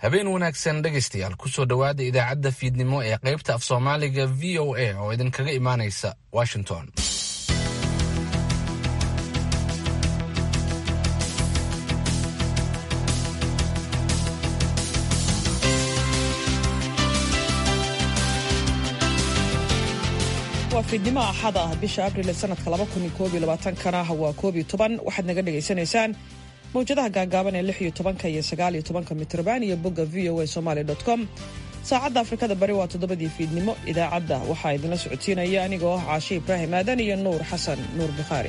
habeen wanaagsan dhegaystayaal kusoo dhowaada idaacadda fiidnimo ee qaybta af soomaaliga v o a oo idinkaga imaanaysa washington waa fiidnimo axad ah bisha abril ee sanadka kana waa koob iyo toban waxaad naga dhagaysanaysaan mawjadaha gaagaaban ee lix iyo tobanka iyo sagaal iyo tobanka mitrban iyo bogga v o a somaali com saacadda afrikada bari waa toddobadii fiidnimo idaacadda waxaa idinla socodsiinaya anigoo ah caashe ibraahim aadan iyo nuur xasan nuur bukhaari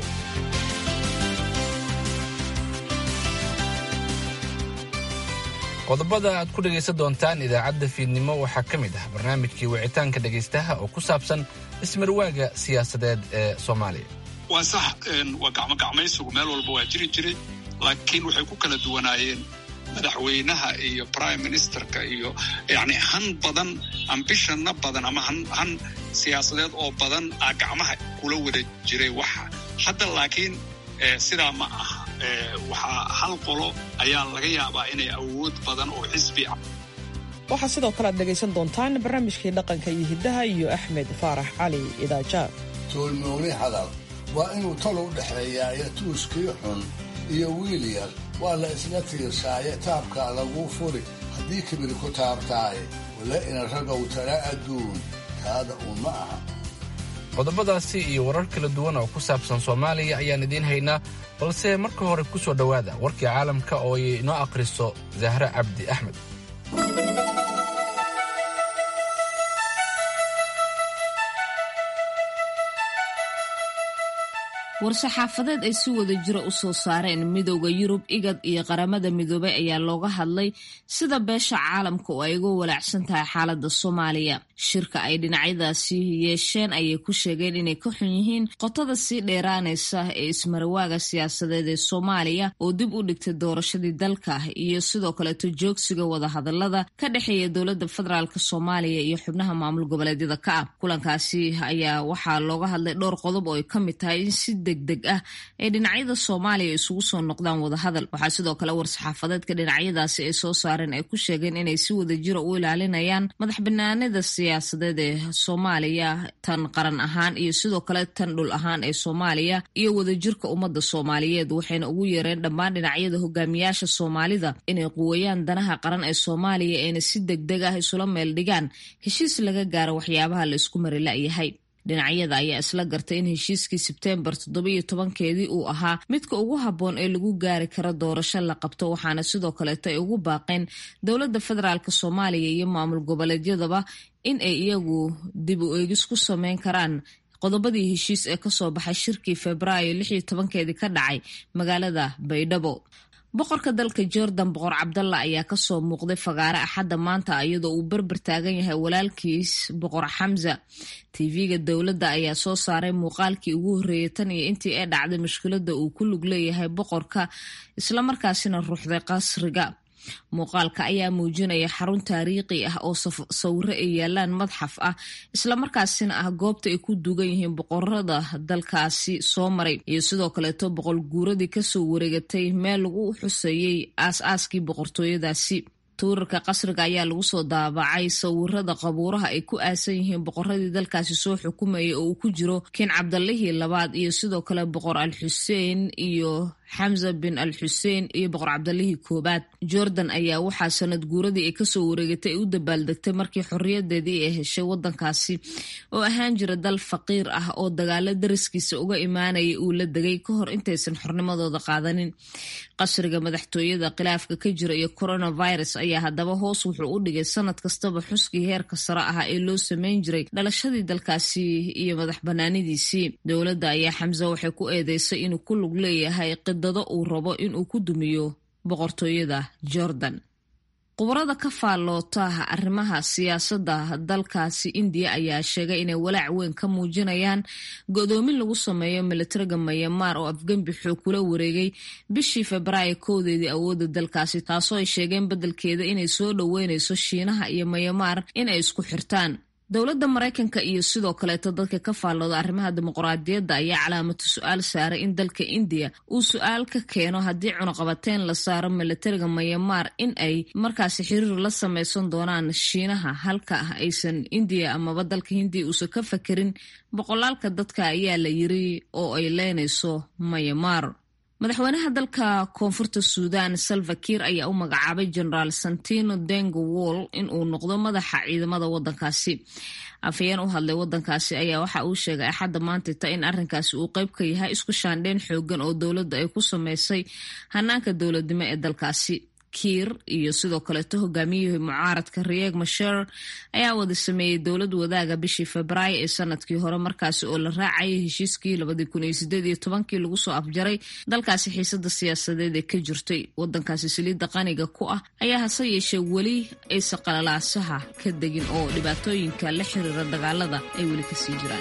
qodobada aad ku dhegaysan doontaan idaacadda fiidnimo waxaa ka mid ah barnaamijkii wicitaanka dhegaystaha oo ku saabsan ismarwaaga siyaasadeed ee soomaaliya waa sax waa gacmogacmaysigu meel walba waa jiri jiray laakiin waxay ku kala duwanaayeen madaxweynaha iyo prime ministerka iyo yani han badan ambishana badan ama han siyaasadeed oo badan a gacmaha kula wada jiray waxa hadda laakiin sidaa ma aha waxaa hal qolo ayaa laga yaabaa inay awood badan oo xisbi ah waxaa sidoo kale aad dhegaysan doontaan barnaamijkii dhaqanka iyo hiddaha iyo axmed faarax cali idaaja toolmooni hadal waa inuu tol u dhexeeyaa iyo tuuskii xun iyo wiil yar waa la isla tiirsaaye taabkaa laguu furi haddii kibir ku taabtaaye wala ina ragow tala adduun taada uun ma aha qodobadaasi iyo warar kala duwan oo ku saabsan soomaaliya ayaan idiin haynaa balse marka hore ku soo dhowaada warkii caalamka oo ay inoo akhriso zahre cabdi axmed war-saxaafadeed ay si wada jiro u soo saareen midooda yurub igad iyo qaramada midoobay ayaa looga hadlay sida beesha caalamka oo ay uga walaacsan tahay xaaladda soomaaliya shirka ay dhinacyadaasi yeesheen ayay ku sheegeen inay ka xun yihiin qotada sii dheeraanaysa ee ismarawaaga siyaasadeed ee soomaaliya oo dib u dhigtay doorashadii dalka iyo sidoo kaleeto joogsiga wadahadalada ka dhexeeya dowladda federaalk soomaaliya iyo xubnaha maamul goboleedyada ka ah kulankaasi ayaa waxaa looga hadlay dhowr qodob oo ay ka mid tahay in si degdeg ah ee dhinacyada soomaaliya isugu soo noqdaan wadahadal waxaa sidoo kale war-saxaafadeedka dhinacyadaasi ay soo saareen ay ku sheegeen inay si wada jira u ilaalinayaan madax banaanida siyaasadeed ee soomaaliya tan qaran ahaan iyo sidoo kale tan dhul ahaan ee soomaaliya iyo wadajirka ummadda soomaaliyeed waxayna ugu yeereen dhammaan dhinacyada hogaamiyaasha soomaalida inay quweeyaan danaha qaran ee soomaaliya ayna si degdeg ah isula meel dhigaan heshiis laga gaaro waxyaabaha la isku mari la'yahay dhinacyada ayaa isla gartay in heshiiskii sebteembar toddobiyo tobankeedii uu ahaa midka ugu habboon ee lagu gaari karo doorasho la qabto waxaana sidoo kaleeto ay ugu baaqeen dowladda federaalk soomaaliya iyo maamul goboleedyadaba in ay iyagu dib u eegis ku sameyn karaan qodobadii heshiis ee kasoo baxay shirkii febraayo lixiyo tobankeedii ka dhacay magaalada baydhabo boqorka dalka jordan boqor cabdalla ayaa kasoo muuqday fagaare axadda maanta iyadoo uu berber taagan yahay walaalkiis boqor xamza tv-ga dowladda ayaa soo saaray muuqaalkii ugu horreeyay tan iyo intii ay dhacday mushkiladda uu ku lug leeyahay boqorka islamarkaasina ruuxday qasriga muuqaalka ayaa muujinaya xarun taariikhi ah oo sawiro ay yaalaan madxaf ah islamarkaasina ah goobta ay ku dugan yihiin boqorada dalkaasi soo maray iyo sidoo kaleeto boqol guuradii kasoo wareegatay meel lagu xuseeyey aas-aaskii boqortooyadaasi tuurarka qasriga ayaa lagu soo daabacay sawirada qabuuraha ay ku aasan yihiin boqoradii dalkaasi soo xukumayay oo uu ku jiro kin cabdallihii labaad iyo sidoo kale boqor al xuseen iyo xamza bin al xuseen iyo boqor cabdallihii koobaad jordan ayaa waxaa sanad guuradii ay kasoo wareegatay ay u dabaaldegtay markii xorriyadeedii ay heshay wadankaasi oo ahaan jira dal faqiir ah oo dagaalo dariskiisa uga imaanaya uu la degay ka hor intaysan xornimadooda qaadanin qasriga madaxtooyada khilaafka ka jira iyo coronavirus ayaa haddaba hoos wuxuu u dhigay sanad kastaba xuskii heerka sare ahaa ee loo sameyn jiray dhalashadii dalkaasi iyo madax banaanidiisii dowladda ayaa xamse waxay ku eedeysay inuu ku lug leeyahay qidado uu rabo inuu ku dumiyo boqortooyada jordan khubarada ka faalloota arrimaha siyaasadda dalkaasi indiya ayaa sheegay inay walaac weyn ka muujinayaan go-doomin lagu sameeyo militariga mayamaar oo afgembi xoog kula wareegay bishii febraayo kowdeedii awoodda dalkaasi taasoo ay sheegeen beddelkeeda inay soo dhoweynayso shiinaha iyo mayamaar inay isku xirtaan dowladda maraykanka iyo sidoo kaleeto dadka ka faallooda arrimaha dimuqraadiyadda ayaa calaamatu su-aal saaray in dalka indiya uu su-aal ka keeno haddii cunuqabateyn la saaro milatariga mayamaar in ay markaasi xiriir la sameysan doonaan shiinaha halka ah aysan indiya amaba dalka hindiya uusan ka fakerin boqolaalka dadka ayaa la yiri oo ay leynayso mayamaar madaxweynaha dalka koonfurta suudan salva kiir ayaa u magacaabay generaal santino dengo wall in uu noqdo madaxa ciidamada wadankaasi afhayeen u hadlay wadankaasi ayaa waxa uu sheegay axadda maantita in arrinkaasi uu qeyb ka yahay isku shaandheyn xoogan oo dowladda ay ku sameysay hanaanka dowladnimo ee dalkaasi kiir iyo sidoo kaleeto hogaamiyihii mucaaradka rieg masher ayaa wada sameeyey dowlad wadaaga bishii febraayo ee sanadkii hore markaasi oo la raacayay heshiiskii labadii kun iyo sideed iyo tobankii lagu soo afjaray dalkaasi xiisada siyaasadeed ee ka jirtay wadankaasi saliidda qaniga ku ah ayaa hase yeeshee weli aysan qalalaasaha ka degin oo dhibaatooyinka la xiriira dagaalada ay weli kasii jiraan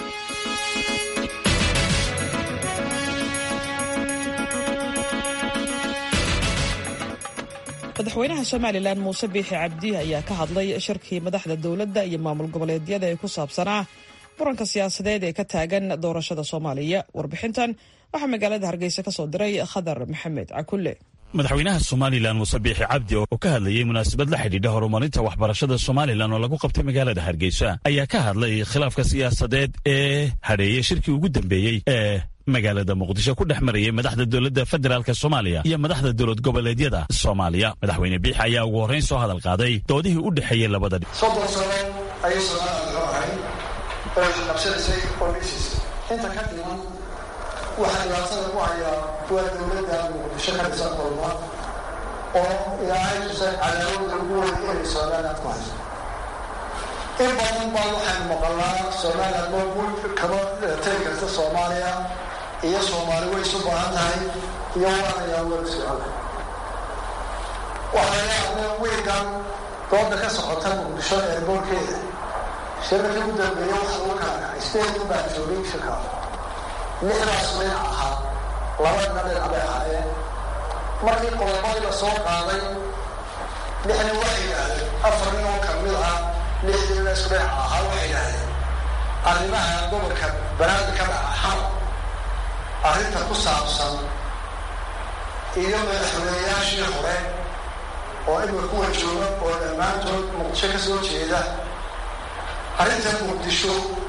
madaxweynaha somalilan muuse biixi cabdi ayaa ka hadlay shirkii madaxda dowladda iyo maamul goboleedyada ee ku saabsanaa muranka siyaasadeed ee ka taagan doorashada soomaaliya warbixintan waxaa magaalada hargeysa ka soo diray khadar maxamed cakulle madaxweynaha somalilan muuse biixi cabdi oo ka hadlayey munaasabad la xidhiidha horumarinta waxbarashada somalilan oo lagu qabtay magaalada hargeysa ayaa ka hadlay khilaafka siyaasadeed ee hadheeyey shirkii ugu dambeeyey ee magaalada muqdisho ku dhex marayay madaxda dowladda federaalk soomaaliya iyo madaxda dowlad goboleedyada soomaaliya madaxweyne biixi ayaa ugu horrayn soo hadal qaaday doodihii u dhexeeyey labada dhi soddon sano ayay soomaalida loo ahay oo isqabsanaysay oo dhisis inta ka dhiman waxaa dhibaatada ku hayaa waa dowladda muqdisho ka dhisan kulma oo ilaahay tusay cadaawada ugu weyn inay somaliland ku hayso in badan baa waxaynu maqalnaa somaliland moogul kama tegi karta soomaaliya iyo soomaali way isu baahan tahay iyo waanayaa wada socona waxaa yaabne wiigan dooda ka socota muqdisho eerboorkeeda shirarkii u dambeeya waxa lagu kala kacay sideed baa joogay shirkaa lixdaas dhinac ahaa labadina dhinac bay ahaayeen markii qodobadii la soo qaaday lixna waxay yidhaahdeen afar nin oo kamid ah lixdiina isku dhinac ahaa waxay yidhaahdeen arrimaha gobolka banaadi ka dhaca xamar arrinta ku saabsan iyo madaxweynayaashii hore oo imika kuwa jooga oo dhammaantood muqdisho ka soo jeeda arrinta muqdisho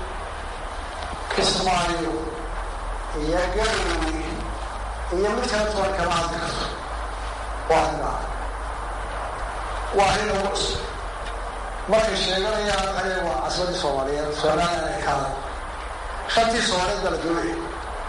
kismaayo iyo galowey iyo mid kala toban kama hadli karto waa arrinaa waa arrin ugu cusub markay sheeganayaan waxay waa casbadii soomaaliyeed somaliland ay kaaday shantii soomaaliyeed baa la doonaya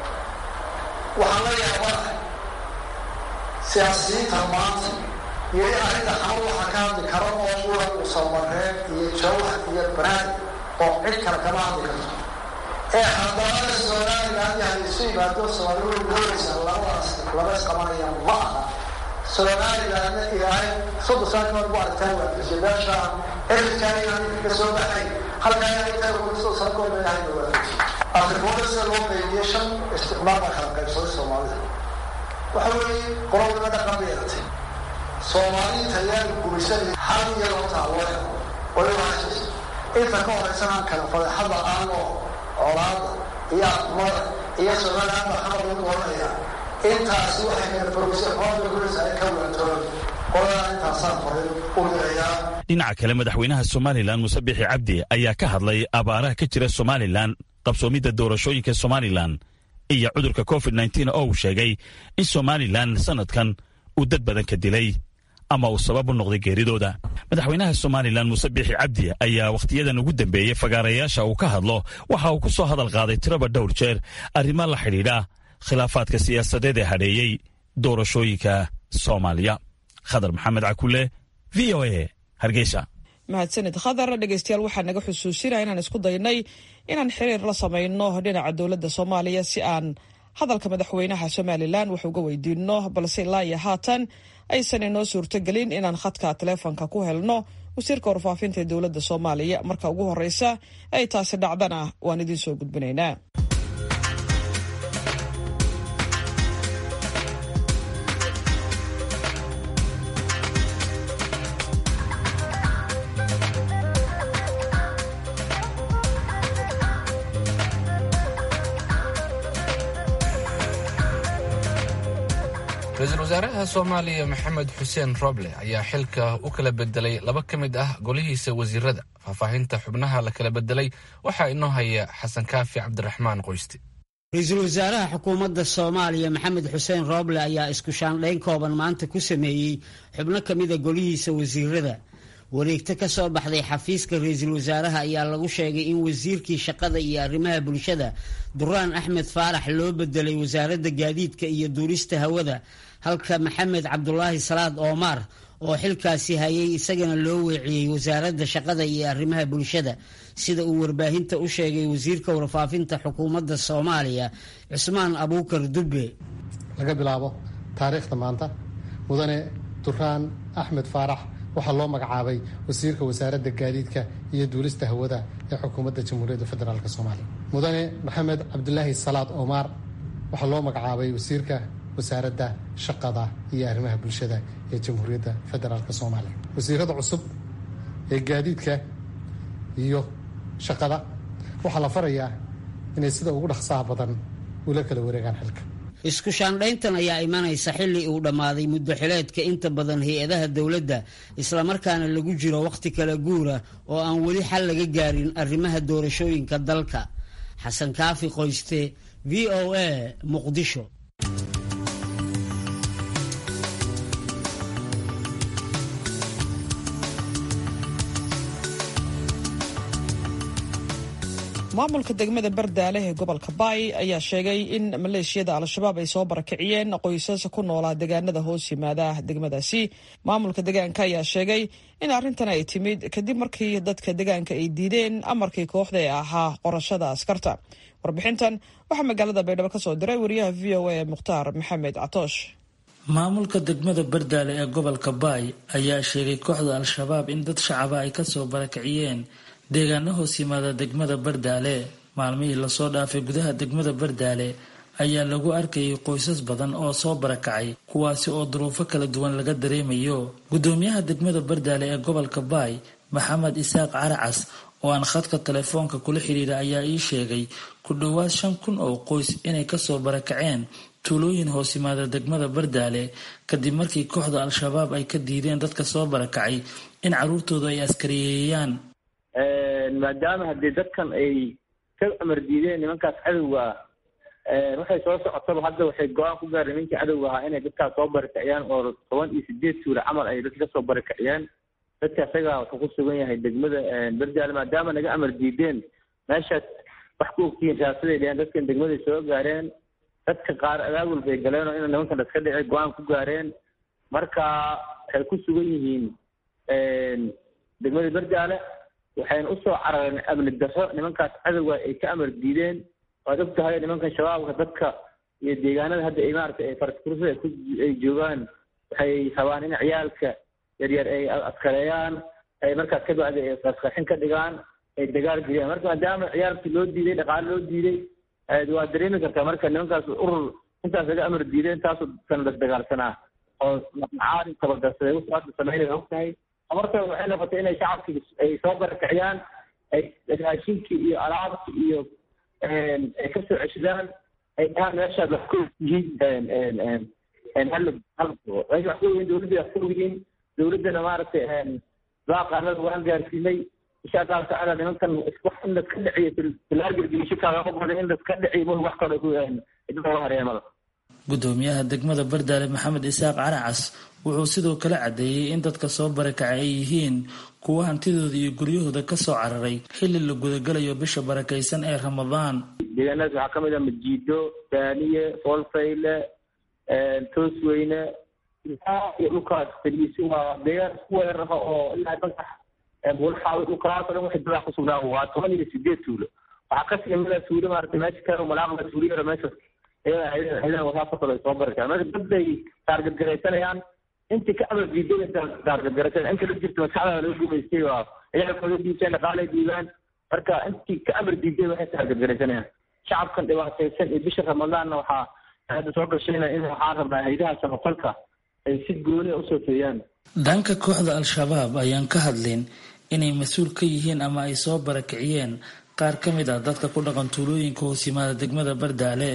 waxaan la yaabanahay siyaasiyiinta maanta iyo in arrinta xamar waxaa ka hadli karo oo ula usamareen iyo jawhar iyo banaadi oo cid kale kama hadli karto ee haddana somaliland yahay isu yimaado soomaali way doonaysa labadaas laba isqabanaya ma aha somalilandna ilaahay soddon sano kahor bu aragtaan waa gashay meesha xilidkaan inaan ka soo baxay halkaa inaan intaa soddon sano kahor ba ilaahay waa gashay afrikooda sida loo qeybiyey shan isticmaal baa kala qaybsaday soomaalida waxa weeye qolobnima dhaqan bay yeelatay soomaaliinta ayaan gumaysanay hal iyo loo taalo way wahaysa inta ka horeysan aan kala fadeexada aanoo colaada iyo aqmada iyo somaliland baa xamar lagu dooranaya intaasi waxay kala fogeysay xoolada guraysa ay ka waantoon qoladaa intaasaan farin u dirayaa dhinaca kale madaxweynaha somalilan muuse biixi cabdi ayaa ka hadlay abaaraha ka jira somalilan qabsoomidda doorashooyinka somalilan iyo cudurka covid nteen oo uu sheegay in somalilan sanadkan uu dad badan ka dilay ama uu sabab u noqday geeridooda madaxweynaha somalilan muuse biixi cabdi ayaa wakhtiyadan ugu dambeeyey fagaarayaasha uu ka hadlo waxa uu ku soo hadal qaaday tiraba dhowr jeer arrimo la xidhiidha khilaafaadka siyaasadeed ee hadheeyey doorashooyinka soomaaliya khadar maxamed cakule v o a hargeysa mahadsanid khadar dhegeystayaal waxaa naga xusuusinaya inaan isku daynay inaan xiriir la samayno dhinaca dowladda soomaaliya si aan hadalka madaxweynaha somalilan wax uga weydiino balse ilaa iyo haatan aysan inoo suurtogelin inaan khadka taleefonka ku helno wasiirka warfaafinta ee dowladda soomaaliya marka ugu horeysa ay taasi dhacdana waan idiin soo gudbinaynaa ra-iisul wasaaraha soomaaliya maxamed xuseen roble ayaa xilka u kala bedelay laba ka mid ah golihiisa wasiirada faahfaahinta xubnaha la kala bedelay waxaa inoo haya xasan kaafi cabdiraxmaan qoyste ra-iisul wasaaraha xukuumadda soomaaliya maxamed xuseen rooble ayaa isku shaandhayn kooban maanta ku sameeyey xubno ka mida golihiisa wasiirada wareegto ka soo baxday xafiiska ra-iisul wasaaraha ayaa lagu sheegay in wasiirkii shaqada iyo arrimaha bulshada duraan axmed faarax loo bedelay wasaaradda gaadiidka iyo duurista hawada halka maxamed cabdulaahi salaad oomaar oo xilkaasi hayay isagana loo weeciyey wasaaradda shaqada iyo arrimaha bulshada sida uu warbaahinta u sheegay wasiirka warfaafinta xukuumadda soomaaliya cusmaan abuukar dubbe laga bilaabo taariikhda maanta mudane duraan axmed faarax waxaa loo magacaabay wasiirka wasaaradda gaadiidka iyo duulista hawada ee xukuumadda jamhuuriyadda federaalk soomaaliya mudane maxamed cabdulaahi salaad omaar waxaa loo magacaabay wasiirka wasaaradda shaqada iyo arrimaha bulshada ee jamhuuriyadda federaalk soomaaliya wasiirada cusub ee gaadiidka iyo shaqada waxaa la farayaa inay sida ugu dhaqsaha badan ula kala wareegaan xilka isku shaandhayntan ayaa imanaysa xilli uu dhammaaday muddo xileedka inta badan hay-adaha dowladda islamarkaana lagu jiro wakhti kala guura oo aan weli xal laga gaarin arrimaha doorashooyinka dalka xasan kaafi qoyste v o a muqdisho maamulka degmada bardaale ee gobolka baay ayaa sheegay in maleeshiyada al-shabaab ay soo barakiciyeen qoysas ku noolaa deegaanada hoos yimaada degmadaasi maamulka deegaanka ayaa sheegay in arrintan ay timid kadib markii dadka deegaanka ay diideen amarkii kooxda ee ahaa qorashada askarta warbixintan waxaa magaalada baydhabo kasoo diray wariyaha v o a mukhtaar maxamed catoosh maamulka degmada bardaale ee gobolka baay ayaa sheegay kooxda al-shabaab in dad shacaba ay kasoo barakiciyeen deegaano hoos yimaada degmada bardaale maalmihii lasoo dhaafay gudaha degmada bardaale ayaa lagu arkayay qoysas badan oo soo barakacay kuwaasi oo duruufo kala duwan laga dareemayo gudoomiyaha degmada bardaale ee gobolka baay maxamed isaaq caracas oo aan khadka telefoonka kula xidhiira ayaa ii sheegay ku dhowaad shan kun oo qoys inay kasoo barakaceen tuulooyin hoos yimaada degmada bardaale kadib markii kooxda al-shabaab ay ka diideen dadka soo barakacay in caruurtooda ay askariyeeyaan maadaama haddii dadkan ay ka amar diideen nimankaas cadowga ah waxay soo socotaba hadda waxay go-aan ku gaareen nimankii cadowga ahaa inay dadkaas soo barakiciyaan oo toban iyo sideed tuula camal ay dadka kasoo barakiciyaan dadka isagaa wuxuu ku sugan yahay degmada berdaale maadaama naga amar diideen meeshaas wax ku ogtihiin siyaasaday dheheen dadkan degmaday soo gaareen dadka qaar abaabul bay galeen oo ina nimankan iska dhicay go-aan ku gaareen marka waxay ku sugan yihiin degmada berdaale waxayna usoo carareen amni darro nimankaas cadowga ay ka amar diideen waad og tahay nimankan shabaabka dadka iyo deegaanada hadda ay maaragtay faraskursa ay joogaan waxay rabaan in ciyaalka yaryar ay askareeyaan ay markaas ka bacdi ay qarqarxin ka dhigaan ay dagaal geliyaan marka maadaama ciyaalkii loo diiday dhaqaale loo diiday waa dareemi kartaa marka nimankaas urur intaas laga amar diiday intaasoo kan lasdagaalsanaa oo macaari tabadarsaday wuxuu sameynaya og tahay marka waxay noqotay inay shacabkii ay soo barakiciyaan ay raashinkii iyo alaabkii iyo ay ka soo ceshadaan ay dhahaan meeshaad wax ku yihiin hal meesha wax ku yihiin dowladda wax ku yihiin dowladdana maaragtay baaqaanada waan gaarsiinay insha allahu tacaala nimankan wax in laska dhiciyo filaargelgelisho kaagama badan in laska dhiciyo ma wax kale ku idinka hareemada gudoomiyaha degmada bardaale maxamed isaaq caracas wuxuu sidoo kale caddeeyey in dadka soo barakacay ay yihiin kuwa hantidooda iyo guryahooda kasoo cararay xilli la gudagalayo bisha barakaysan ee ramadaan deegaanadaas waxaa kamid ah majiido daaniye foolfayle toosweyne iyo dhulkaas fadhiisi waa deegaan isku weerara oo ilaa bankax buulxaawi dhulkaas o dhan waxay dadaa kusugnaa waa toban iyo sideed tuulo waxaa kasii mida tuulo maarata meesha kale malaaqda tuulo yara meesha wasaasoo ay soo barakaan marka dad bay taargadgaraysanayaan intii ka amar diiday taargadgaraysan inta la jirta maskaxda laga gumaystay waa ciyaalkooda diibteen dhaqaalay diibaan marka intii ka amar diiday waxay taargadgaraysanayaan shacabkan dhibaataysan iyo bisha ramadaanna waxaa hadda soo gashayna in waxaan rabnaa haydaha samafalka ay si gooni usoo feeyaan dhanka kooxda al-shabaab ayaan ka hadlin inay mas-uul ka yihiin ama ay soo barakiciyeen qaar ka mid ah dadka ku dhaqan tuulooyinka hoos yimaada degmada bardaale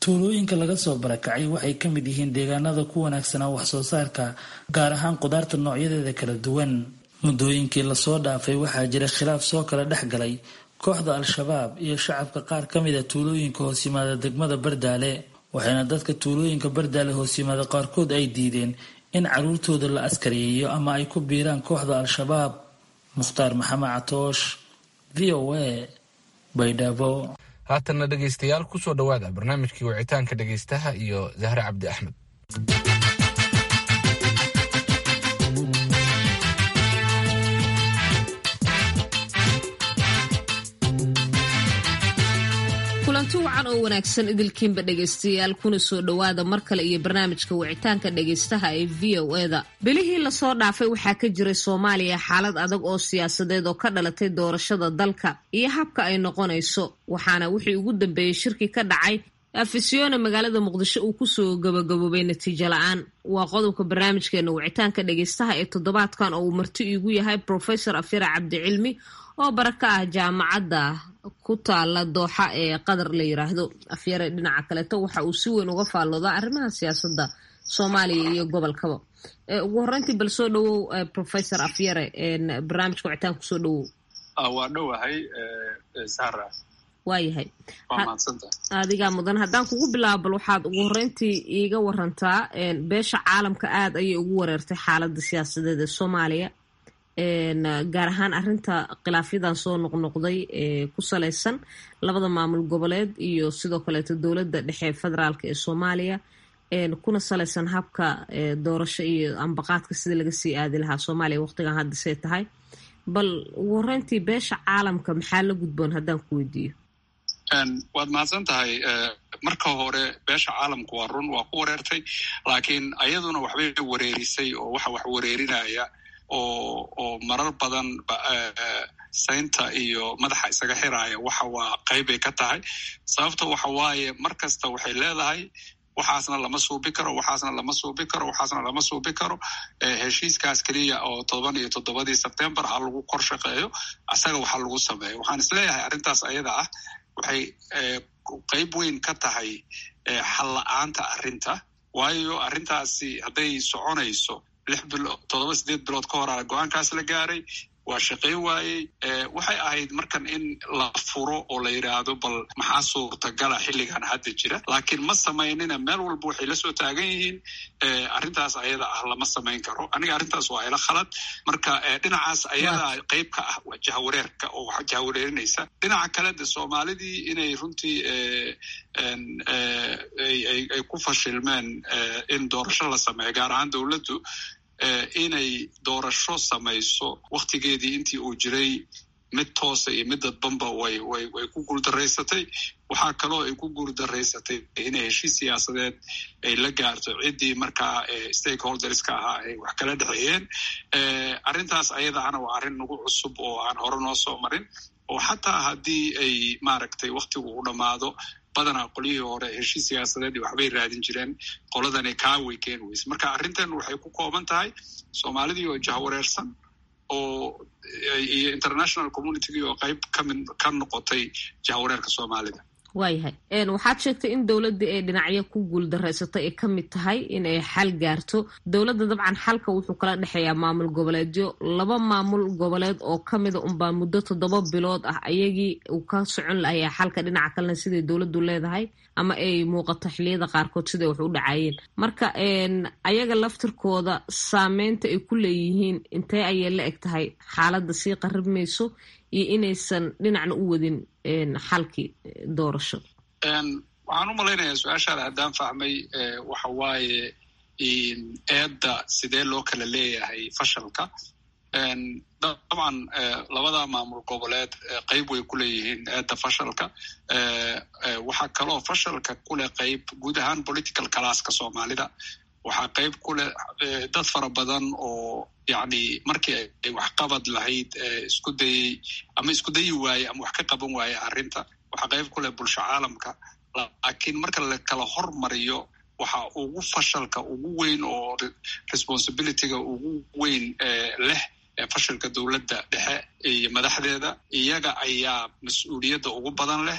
tuulooyinka laga soo barakacay waxay ka mid yihiin deegaanada ku wanaagsanaa wax soo saarka gaar ahaan qudaarta noocyadeeda kala duwan muddooyinkii lasoo dhaafay waxaa jira khilaaf soo kala dhex galay kooxda al-shabaab iyo shacabka qaar ka mid a tuulooyinka hoos yimaada degmada bardaale waxayna dadka tuulooyinka bardaale hoos yimaada qaarkood ay diideen in caruurtooda la askariyeeyo ama ay ku biiraan kooxda al-shabaab mukhtaar maxamed catoosh v o a baydhabo haatanna dhegaystayaal kusoo dhowaada barnaamijkii wicitaanka dhegaystaha iyo zahre cabdi axmed kulanti wacan oo wanaagsan idilkiinba dhegaystayaal kuna soo dhowaada mar kale iyo barnaamijka wicitaanka dhegaystaha ee v o eda bilihii lasoo dhaafay waxaa ka jiray soomaaliya xaalad adag oo siyaasadeed oo ka dhalatay doorashada dalka iyo habka ay noqonayso waxaana wixii ugu dambeeyey shirki ka dhacay afisyoone magaalada muqdisho uu kusoo gabagaboobay natiijo la-aan waa qodobka barnaamijkeena wicitaanka dhegaystaha ee toddobaadkan oo uu marti iigu yahay profesor afyara cabdicilmi oo bara ka ah jaamacadda ku taala dooxa ee qadar la yiraahdo afyare dhinaca kaleeto waxa uu si weyn uga faalloodaa arrimaha siyaasadda soomaaliya iyo gobolkaba ugu horreyntii bal soo dhawow professor afyare barnaamijka wicitaan kusoo dhawow waa dhowahay sara waayahay waa mahadsanta adigaa mudan haddaan kugu bilaabo bal waxaad ugu horreyntii iiga warantaa beesha caalamka aada ayay ugu wareertay xaaladda siyaasadeed ee soomaaliya gaar ahaan arinta khilaafyadan soo noqnoqday ee ku salaysan labada maamul goboleed iyo sidoo kaleeto dowladda dhexe federaalk ee soomaaliya kuna salaysan habka doorasho iyo ambaqaadka sida laga sii aadi lahaa soomaaliya waqtigan haddisay tahay bal ugu horeyntii beesha caalamka maxaa la gudboon haddaan ku weydiiyo waad mahadsan tahay marka hore beesha caalamku waa run waa ku wareertay laakiin ayaduna waxbay wareerisay oo waxa wax wareerinaya oo oo marar badan saynta iyo madaxa isaga xiraaya waxa waa qeybbay ka tahay sababta waxa waaye mar kasta waxay leedahay waxaasna lama suubi karo waxaasna lama suubi karo waxaasna lama suubi karo heshiiskaas keliya oo todoban iyo toddobadii sebtembar ha lagu kor shaqeeyo asaga waxa lagu sameeyo waxaan isleeyahay arrintaas ayada ah waxay qeyb weyn ka tahay xal la-aanta arrinta waayo arrintaasi hadday soconayso lix bilood toddoba sideed bilood ka horaa go-aankaas la gaaray waa shaqayn waayey waxay ahayd markan in la furo oo la yidhaahdo bal maxaa suurtagala xilligan hadda jira laakiin ma samaynina meel walba waxay la soo taagan yihiin arrintaas ayada ah lama samayn karo aniga arrintaas waa ila khalad marka dhinacaas ayada qeyb ka ah waa jahawareerka oo wax jahawareerinaysa dhinaca kale de soomaalidii inay runtii ay ku fashilmeen in doorasho la sameeyo gaar ahaan dowladdu inay doorasho samayso waktigeedii intii uu jiray mid toosa iyo mid dadbanba way way way ku guuldaraysatay waxaa kaloo ay ku guuldaraysatay inay heshiis siyaasadeed ay la gaarto ciddii markaa stakeholderska ahaa ay wax kala dhexeeyeen arrintaas ayadaana waa arrin nagu cusub oo aan hore noo soo marin oo xataa haddii ay maaragtay waktigu u dhammaado badanaa qolyihii hore heshiis siyaasadeed iyo waxbay raadin jireen qoladani kaaway keeni weyse marka arrintan waxay ku kooban tahay soomaalidii oo jahwareersan oo iyo international communitygii oo qayb kamid ka noqotay jahwareerka soomaalida waayahay waxaad sheegtay in dowladdii ay dhinacyo ku guuldareysatay ay ka mid tahay in ay xal gaarto dowladda dabcan xalka wuxuu kala dhexeeyaa maamul goboleedyo laba maamul goboleed oo ka mida unbaa muddo toddoba bilood ah ayagii uu ka socon lahayaa xalka dhinaca kalena siday dowladdu leedahay ama ay muuqato xiliyada qaarkood siday wax u dhacayeen marka ayaga laftirkooda saameynta ay ku leeyihiin intee ayay la eg tahay xaaladda sii qarib mayso iyo inaysan dhinacna u wadin xalkii doorasho waxaan u malaynayaa su-aashaada haddaan fahmay waxa waaye eedda sidee loo kala leeyahay fashalka dabcan labada maamul goboleed qeyb way ku leeyihiin eedda fashalka waxaa kaloo fashalka kuleh qeyb guud ahaan political classka soomaalida waxaa qeyb ku leh dad fara badan oo yacni markii ay waxqabad lahayd isku dayey ama isku dayi waaye ama wax ka qaban waaye arrinta waxaa qeyb ku leh bulsho caalamka laakiin marka la kala hormariyo waxa ugu fashalka ugu weyn oo responsibilityga ugu weyn leh fashalka dowladda dhexe iyo madaxdeeda iyaga ayaa mas-uuliyadda ugu badan leh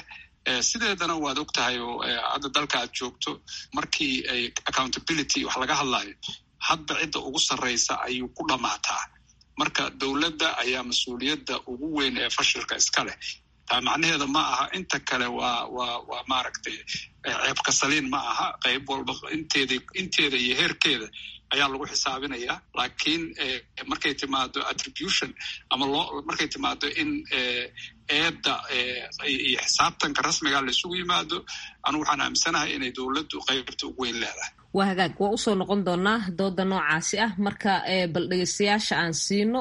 sideedana waad og tahay oo hadda dalka aad joogto markii ay accountability wax laga hadlayo hadba cidda ugu sarraysa ayuu ku dhammaataa marka dowladda ayaa mas-uuliyadda ugu weyn ee fashilka iska leh taa macnaheeda ma aha inta kale waa waa waa maaragtay ceebka saliin ma aha qayb walba inteeda inteeda iyo heerkeeda ayaa lagu xisaabinayaa laakiin markay timaado attribution ama loo markay timaado in eedda iyo xisaabtanka rasmiga la isugu yimaado anugu waxaan aaminsanahay inay dowladdu qaybta ugu weyn leedahay waa hagaag waa usoo noqon doonaa dooda noocaasi ah marka bal dhegeystayaasha aan siino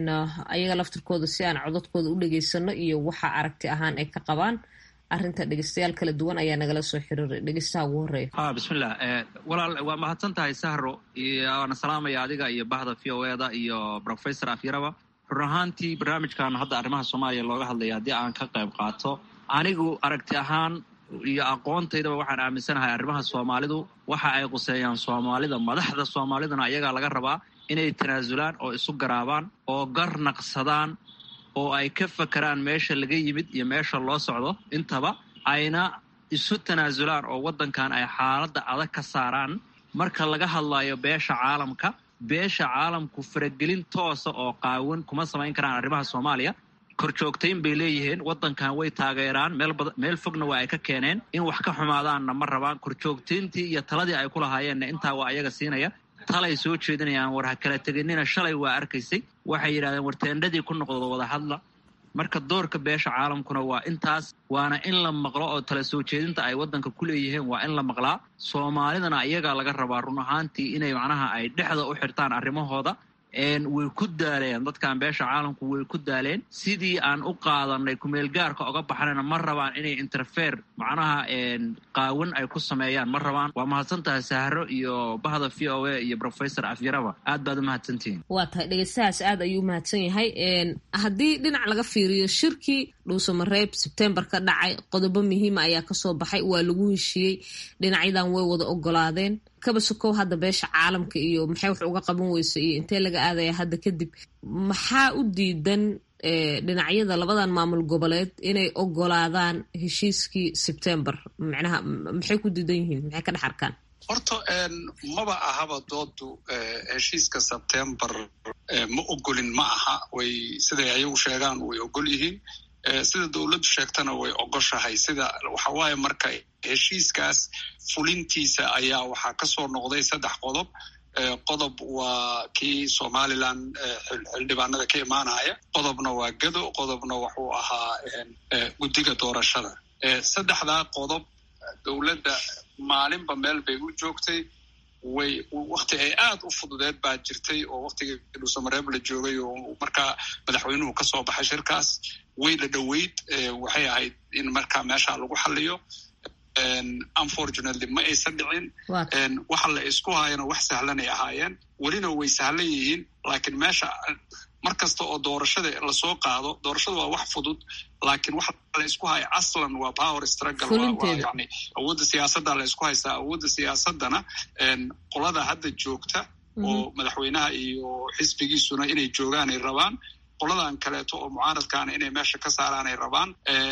ayaga laftirkooda si aan codadkooda u dhegeysano iyo waxa aragti ahaan ay ka qabaan arrinta dhegeystayaal kala duwan ayaa nagala soo xiriiray dhegeystaha ugu horeeya ha bismillah walaal waa mahadsan tahay sahro waana salaamaya adiga iyo bahda v o eda iyo professor afyaraba run ahaantii barnaamijkan hadda arrimaha soomaaliya looga hadlaya haddii aan ka qayb qaato anigu aragti ahaan iyo aqoontaydaba waxaan aaminsanahay arrimaha soomaalidu waxa ay quseeyaan soomaalida madaxda soomaaliduna ayagaa laga rabaa inay tanaasulaan oo isu garaabaan oo gar naqsadaan oo ay ka fakeraan meesha laga yimid iyo meesha loo socdo intaba ayna isu tanaasulaan oo waddankan ay xaaladda adag ka saaraan marka laga hadlayo beesha caalamka beesha caalamku faragelin toosa oo qaawan kuma samayn karaan arrimaha soomaaliya korjoogtayn bay leeyihiin waddankan way taageeraan meel fogna waa ay ka keeneen in wax ka xumaadaanna ma rabaan korjoogtayntii iyo taladii ay ku lahaayeenna intaa waa ayaga siinaya talay soo jeedinayaan war ha kala teginina shalay waa arkaysay waxay yidhahdeen war teendhadii ku noqdo wada hadla marka doorka beesha caalamkuna waa intaas waana in la maqlo oo tala soo jeedinta ay waddanka ku leeyihiin waa in la maqlaa soomaalidana iyagaa laga rabaa run ahaantii inay macnaha ay dhexda u xirtaan arrimahooda way ku daaleen dadkan beesha caalamku way ku daaleen sidii aan u qaadanay kumeelgaarka oga baxnayna ma rabaan inay interfere macnaha qaawan ay ku sameeyaan ma rabaan waa mahadsan tahay sahro iyo bahda v o a iyo professor afyaraba aad baad u mahadsantihiin waa tahay dhegeystahaas aad ayuu u mahadsan yahay haddii dhinac laga fiiriyo shirkii dhuusamareeb sebtembar ka dhacay qodobo muhiima ayaa kasoo baxay waa lagu heshiiyey dhinacyadan way wada ogolaadeen kaba sokow hadda beesha caalamka iyo maxay wax uga qaban weyso iyo intee laga aadaya hadda kadib maxaa u diidan dhinacyada labadan maamul goboleed inay ogolaadaan heshiiskii sebtembar macnaha maxay ku diidan yihiin maxay ka dhex arkaan horta maba ahaba doodu heshiiska sebtembar ma ogolin ma aha way siday ayagu sheegaan way ogol yihiin sida dowladdu sheegtana way ogoshahay sida waxa waaye marka heshiiskaas fulintiisa ayaa waxaa ka soo noqday saddex qodob qodob waa kii somalilan xildhibaanada ka imaanaya qodobna waa gado qodobna wuxuu ahaa guddiga doorashada saddexdaa qodob dowladda maalinba meel bay u joogtay way wakti ay aad u fududeed baa jirtay oo waktigii dhuusamareeb la joogay oo markaa madaxweynuhu ka soo baxay shirkaas way la dhoweyd waxay ahayd in markaa meesha lagu xaliyo unfortunately ma aysan dhicin waxa la isku hayana wax sahlanay ahaayeen welina way sahlan yihiin laakiin meesha mar kasta oo doorashada lasoo qaado doorashada waa wax fudud laakiin waxa la isku haya aslan waa power struggle yani awoodda siyaasadda la isku haystaa awoodda siyaasaddana qolada hadda joogta oo madaxweynaha iyo xisbigiisuna inay joogaanay rabaan qoladan kaleeto oo mucaaradkaana inay meesha ka saaraanay rabaan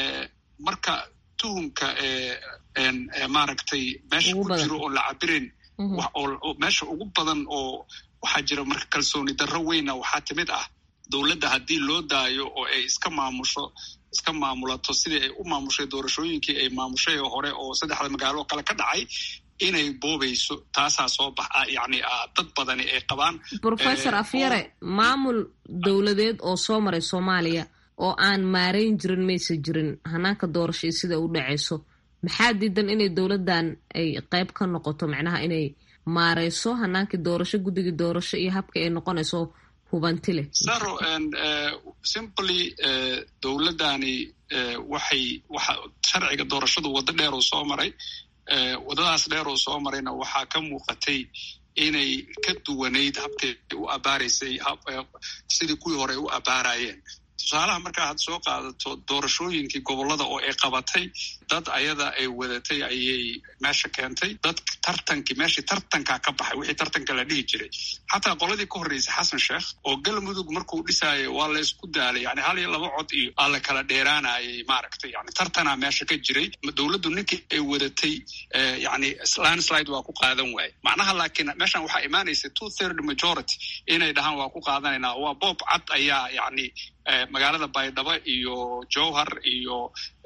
marka tuhumka maaragtay meesha ku jiro oo la cabirin meesha ugu badan oo waxaa jira marka kalsooni darro weyna waxaa timid ah dowladda haddii loo daayo oo ay iska maamusho iska maamulato sidii ay u maamushay doorashooyinkii ay maamushay hore oo saddexda magaalo kale ka dhacay inay boobayso taasaa soo baxa yani dad badani ay qabaan professor afyare maamul dowladeed oo soo maray soomaaliya oo aan maarayn jirin maysa jirin hanaanka doorasho iyo sida u dhacayso maxaa diidan inay dowladdan ay qayb ka noqoto macnaha inay maareyso hanaankii doorasho guddigii doorasho iyo habka ay noqonayso hubanti leh saro simply dowladdani waxay waxa sharciga doorashadu waddo dheer uu soo maray waddadaas dheer uu soo marayna waxaa ka muuqatay inay ka duwanayd habkay u abaaraysay sidii kuwii hore ay u abaarayeen tusaalaha markaa had soo qaadato doorashooyinkii gobollada oo ay qabatay dad ayada ay wadatay ayay meesha keentay dad tartankii meeshii tartankaa ka baxay wixii tartanka la dhihi jiray xataa qoladii ka horreysay xasan sheekh oo galmudug markuu dhisaayo waa la isku daalay yani hal iyo laba cod iyo aa la kala dheeraanayay maaragtay yani tartanaa meesha ka jiray dowladdu ninkii ay wadatay yani landslide waa ku qaadan waaye macnaha laakiin meeshan waxaa imaanaysa two third majority inay dhahaan waa ku qaadanaynaa waa boob cad ayaa yani magaalada baydhabo iyo jowhar iyo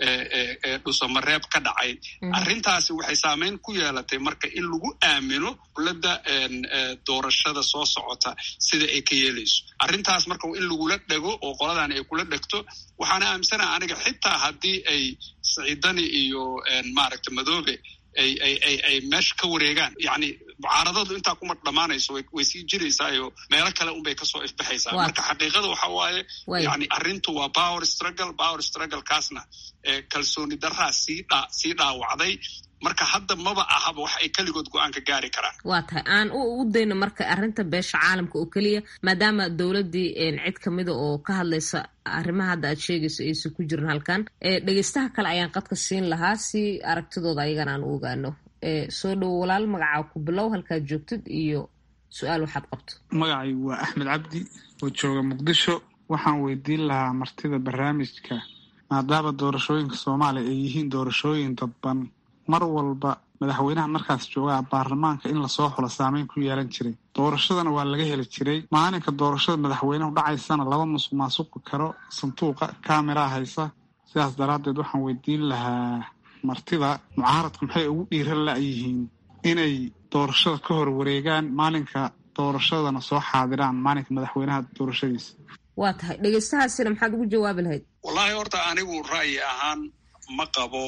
dhusamareeb ka dhacay arrintaasi waxay saameyn ku yeelatay marka in lagu aamino dowladda doorashada soo socota sida ay ka yeelayso arrintaas marka in lagula dhego oo qoladan ay kula dhegto waxaana aaminsanaha aniga xitaa haddii ay siciidani iyo maaragta madoobe ay ay ay ay meesha ka wareegaan yani mucaaradadu intaa kuma dhammaanayso way sii jiraysaayo meelo kale unbay kasoo ifbaxaysaa marka xaqiiqada waxa waaye yani arrintu waa power struggle power struggle kaasna kalsooni daraa sii dha sii dhaawacday marka hadda maba ahaba wax ay keligood go-aanka gaari karaan waa tahay aan u dayno marka arrinta beesha caalamka oo keliya maadaama dowladdii cid kamida oo ka hadlaysa arrimaha hadda aad sheegayso aysan ku jirin halkan dhegeystaha kale ayaan qadka siin lahaa si aragtidooda ayagana aan u ogaano soo dhowo walaal magacaa ku bilow halkaad joogtid iyo su-aal waxaad qabto magacay waa axmed cabdi oo jooga muqdisho waxaan weydiin lahaa martida barnaamijka maadaama doorashooyinka soomaaliya ay yihiin doorashooyin dadban mar walba madaxweynaha markaas joogaa baarlamaanka in lasoo xulo saameyn ku yeelan jiray doorashadana waa laga heli jiray maalinka doorashada madaxweynehu dhacaysana laba musuq maasuqi karo sanduuqa kameraa haysa sidaas daraaddeed waxaan weydiin lahaa martida mucaaradku maxay ugu dhiiran la-yihiin inay doorashada ka hor wareegaan maalinka doorashadana soo xaadiraan maalinka madaxweynaha doorashadiisa waa tahay dhegeystahaasina maxaad ugu jawaabi lahayd wallaahi horta anigu ra'yi ahaan ma qabo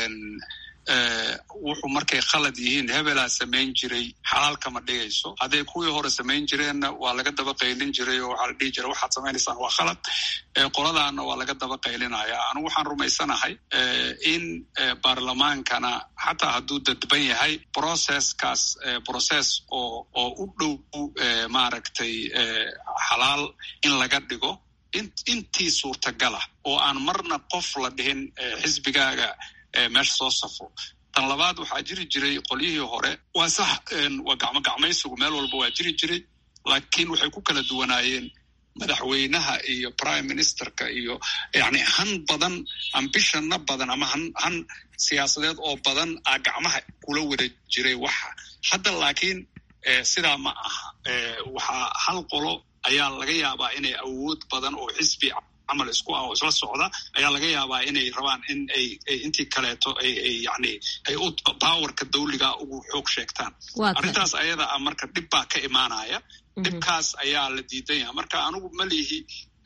wuxuu markay khalad yihiin hebelaa samayn jiray xalaal kama dhigayso hadday kuwii hore samayn jireenna waa laga daba qaylin jiray oo waxaa la dhihi jiray waxaad samaynaysaan waa khalad qoladaana waa laga daba qaylinaya anigu waxaan rumaysanahay in baarlamaankana xataa hadduu dadban yahay processkaas process oo oo u dhow maaragtay xalaal in laga dhigo intii suurtagala oo aan marna qof la dhihin xisbigaaga meesha soo safo tan labaad waxaa jiri jiray qolyihii hore waa sax waa gacmo gacmaysigu meel walba waa jiri jiray laakiin waxay ku kala duwanaayeen madaxweynaha iyo prime ministerka iyo yani han badan ambishana badan ama han han siyaasadeed oo badan a gacmaha kula wada jiray waxa hadda laakiin sidaa ma aha waxaa hal qolo ayaa laga yaabaa inay awood badan oo xisbi camal isku ah oo isla socda ayaa laga yaabaa inay rabaan in ay intii kaleeto ay ay yani ay u powerka dawliga ugu xoog sheegtaan arrintaas ayada ah marka dhib baa ka imaanaya dhibkaas ayaa la diidan yaha marka anigu malihi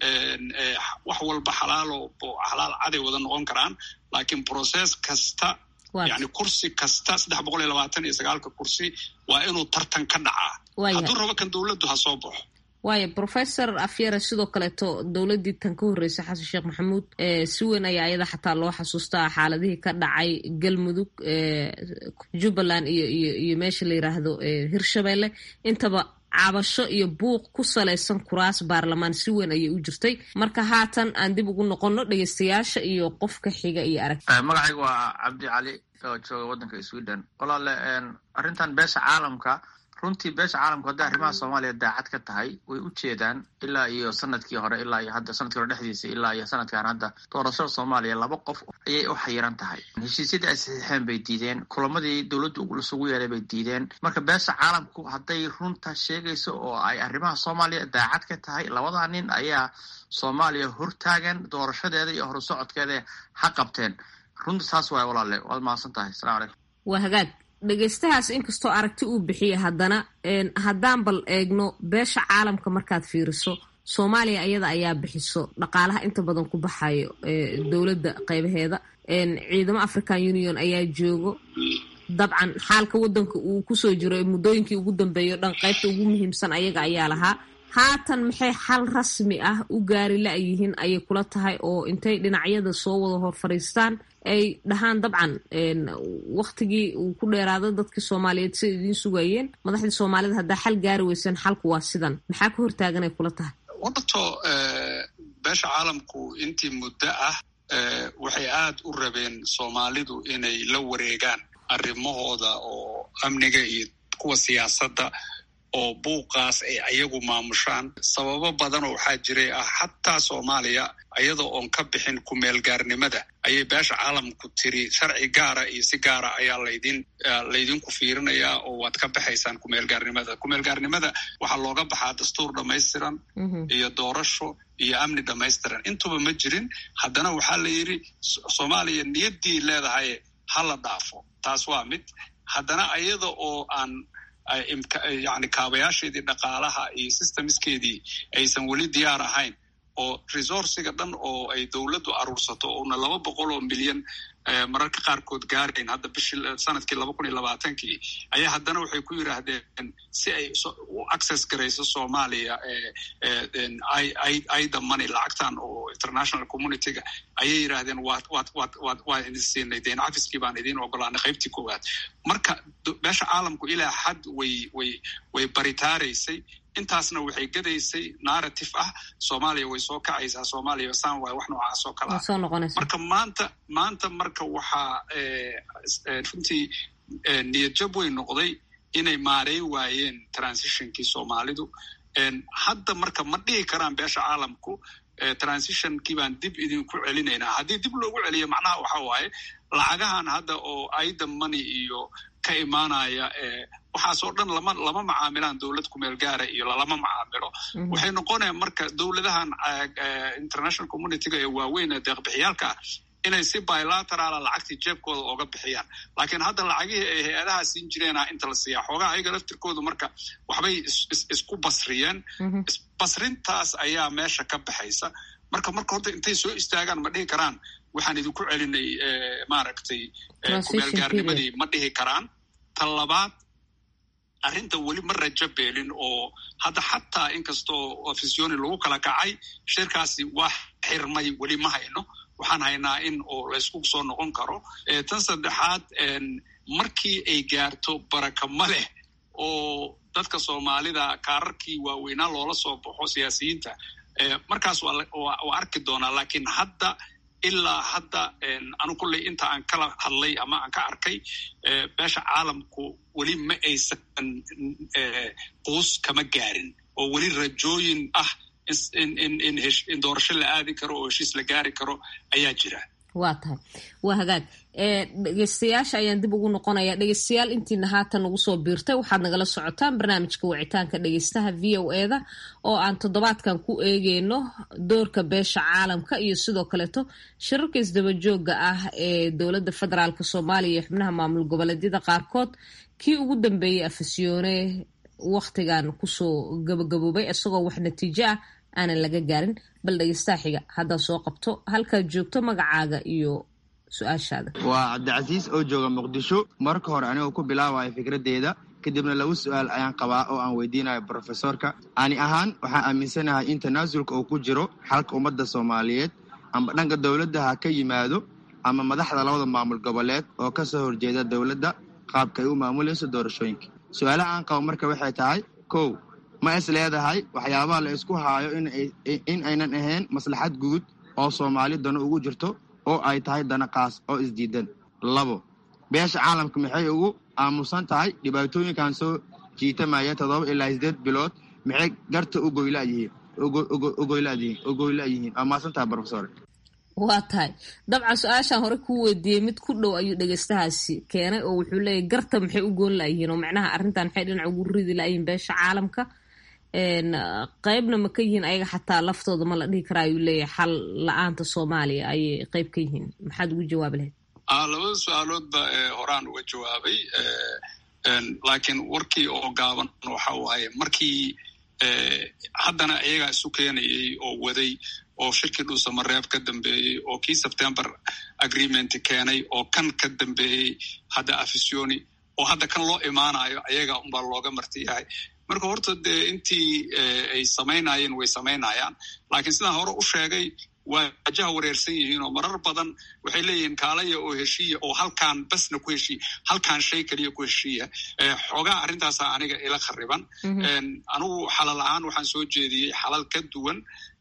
wax walba xalaalo xalaal caday wada noqon karaan laakiin process kasta yani kursi kasta saddex boqol iyo labaatan iyo sagaalka kursi waa inuu tartan ka dhacaa hadduu rabo kan dowladdu ha soo baxo waayo professor afyara sidoo kaleeto dowladdii tan ka horreysay xasan sheekh maxamuud si weyn ayaa ayada xataa loo xasuustaa xaaladihii ka dhacay galmudug jubbaland iyo iyo iyo meesha la yiraahdo hirshabelle intaba cabasho iyo buuq ku salaysan kuraas baarlamaan si weyn ayay u jirtay marka haatan aan dib ugu noqono dhegeystayaasha iyo qofka xiga iyo arag magacayga waa cabdi cali oo jooga waddanka sweden walaale arrintan beesha caalamka runtii beesha caalamku hadday arrimaha soomaaliya daacad ka tahay way u jeedaan ilaa iyo sanadkii hore ilaa iyo hadda sanadkii hore dhexdiisa ilaa iyo sanadkan hadda doorashada soomaaliya laba qof ayay u xayiran tahay heshiisyadii ay saxiixeen bay diideen kulamadii dowladdu lasugu yeelay bay diideen marka beesha caalamku hadday runta sheegayso oo ay arrimaha soomaaliya daacad ka tahay labadaa nin ayaa soomaaliya hortaagan doorashadeeda iyo horusocodkeeda ha qabteen runta saas waay walaale waad mahadsan tahay asalamu calaykum waa hagaag dhegeystahaas inkastoo aragti uu bixiya haddana haddaan bal eegno beesha caalamka markaad fiiriso soomaaliya iyada ayaa bixiso dhaqaalaha inta badan ku baxayo dowladda qeybaheeda ciidamo african union ayaa joogo dabcan xaalka waddanka uu kusoo jiro muddooyinkii ugu dambeeyo dhan qeybta ugu muhiimsan ayaga ayaa lahaa haatan maxay xal rasmi ah u gaari la-yihiin ayay kula tahay oo intay dhinacyada soo wada hor fadhiistaan ay dhahaan dabcan waktigii uu ku dheeraado dadkii soomaaliyeed siday idiin sugayeen madaxdii soomaalida haddaa xal gaari weyseen xalku waa sidan maxaa ka hortaaganay kula tahay wadato beesha caalamku intii muddo ah waxay aad u rabeen soomaalidu inay la wareegaan arrimahooda oo amniga iyo kuwa siyaasadda oo buuqaas ay ayagu maamushaan sababo badanoo waxaa jiray ah xataa soomaaliya iyadoo oon ka bixin kumeelgaarnimada ayay beesha caalamku tiri sharci gaara iyo si gaara ayaa laydin laydinku fiirinayaa oo waad ka baxaysaan kumeelgaarnimada kumeelgaarnimada waxaa looga baxaa dastuur dhammaystiran iyo doorasho iyo amni dhammaystiran intuba ma jirin haddana waxaa la yidhi soomaaliya niyaddii leedahay ha la dhaafo taas waa mid haddana iyada oo aan yani kaabayaasheedii dhaqaalaha iyo systemskeedii aysan weli diyaar ahayn oo resourciga dhan oo ay dowladdu aruursato oona laba boqol oo milyan mararka qaarkood gaarayn hadda bishii sanadkii laba kun iyo labaatankii ayaa haddana waxay ku yidhaahdeen si ay u access garayso soomaaliya ida money lacagtan oo international communityga ayay yidhaahdeen waad waad waad waad waa idin siinay deen cafiskii baan idiin ogolaanay qaybtii koowaad marka beesha caalamku ilaa xad way way way baritaaraysay intaasna waxay gadaysay narrative ah soomaaliya way soo kacaysaa soomaaliya san waay wax noocaas oo kale ah marka maanta maanta marka waxaa runtii niyadjab way noqday inay maareyn waayeen transitionkii soomaalidu hadda marka ma dhihi karaan beesha caalamku transitionkii baan dib idinku celinaynaa haddii dib loogu celiyo macnaha waxa waaye lacagahan hadda oo aida money iyo ka imaanaya waxaasoo dhan lama lama macaamilaan dowlad kumeel gaara iyo lalama macaamilo waxay noqonayaan marka dowladahan international communityga ee waaweyn ee deeqbixiyaalka ah inay si bilateraala lacagtii jeebkooda ooga bixiyaan laakiin hadda lacagihii ay hay-adaha siin jireena inta la siiyaa xoogaha ayaga laftirkoodu marka waxbay isku basriyeen basrintaas ayaa meesha ka baxaysa marka marka horta intay soo istaagaan ma dhihi karaan waxaan idinku celinay maaragtay kumeelgaarnimadii ma dhihi karaan ta labaad arrinta weli ma rajo beelin oo hadda xataa inkastoo ofisioni lagu kala kacay shirkaasi waa xirmay weli ma hayno waxaan haynaa in oo laysku soo noqon karo tan saddexaad markii ay gaarto baraka ma leh oo dadka soomaalida kaararkii waaweynaa loola soo baxo siyaasiyiinta markaas waa arki doonaa laakiin hadda ilaa hadda anu kulley inta aan kala hadlay ama aan ka arkay beesha caalamku weli ma aysan quus kama gaarin oo weli rajooyin ah in doorasho la aadi karo oo heshiis la gaari karo ayaa jira waa tahay waa hagaag dhegeystayaasha ayaan dib ugu noqonaya dhegeystayaal intiina haatan ugu soo biirtay waxaad nagala socotaan barnaamijka wicitaanka dhegeystaha v o eda oo aan toddobaadkan ku eegeyno doorka beesha caalamka iyo sidoo kaleeto shirarka isdabajooga ah ee dowladda federaalk soomaaliya iyo xubnaha maamul goboleedyada qaarkood kii ugu dambeeyey afasyoone wakhtigan kusoo gabagaboobay isagoo wax natiijo ah aanan laga gaarin bal dhegeystaha xiga haddaad soo qabto halkaad joogto magacaaga iyo su-aashaada waa cabdicasiis oo jooga muqdisho marka hore anigoo ku bilaabayo fikraddeeda kadibna laba su-aal ayaan qabaa oo aan weydiinayo brofesorka ani ahaan waxaan aaminsanahay in tanaasulka uu ku jiro xalka ummadda soomaaliyeed amba dhanka dowladda ha ka yimaado ama madaxda labada maamul goboleed oo ka soo horjeeda dowladda qaabka ay u maamulayso doorashooyinka su-aalaha aan qabo marka waxay tahay kow ma is leedahay waxyaabaha la isku haayo in aynan ahayn maslaxad guud oo soomaali dano ugu jirto oo ay tahay dana qaas oo isdiidan labo beesha caalamka maxay ugu aamusan tahay dhibaatooyinkan soo jiitamaya toddoba ilaa sideed bilood maxay garta u goylayihiin waa maasan tahay brofesor waa tahay dabcan su-aashaan hore kuu weydiiyey mid ku dhow ayuu dhegeystahaasi keenay oo wuxuu leeyahy garta maxay u goon layihiin oo macnaha arrintan maxay dhinac ugu ridi layihiin beesha caalamka qeybna ma ka yihiin ayaga xataa laftooda ma la dhihi karaa ayuu leeyahay xal la-aanta soomaaliya ayay qeyb ka yihiin maxaad ugu jawaabi lahayd labada su-aaloodba horaan uga jawaabay laakiin warkii oo gaaban waxa waaye markii haddana iyagaa isu keenayay oo waday oo shirkii dhuusamareeb ka dambeeyey oo kii sebtember agreement keenay oo kan ka dambeeyey hadda afisioni oo hadda kan loo imaanayo ayaga unbaa looga marti yahay marka horta dee intii ay samaynayeen way samaynayaan laakiin sidaan hore u sheegay waa wajaha wareersan yihiin oo marar badan waxay leeyihiin kaalaya oo heshiiya oo halkaan basna ku heshiiya halkaan shay keliya ku heshiiya xoogaa arrintaasa aniga ila khariban anigu xalal ahaan waxaan soo jeediyey xalal ka duwan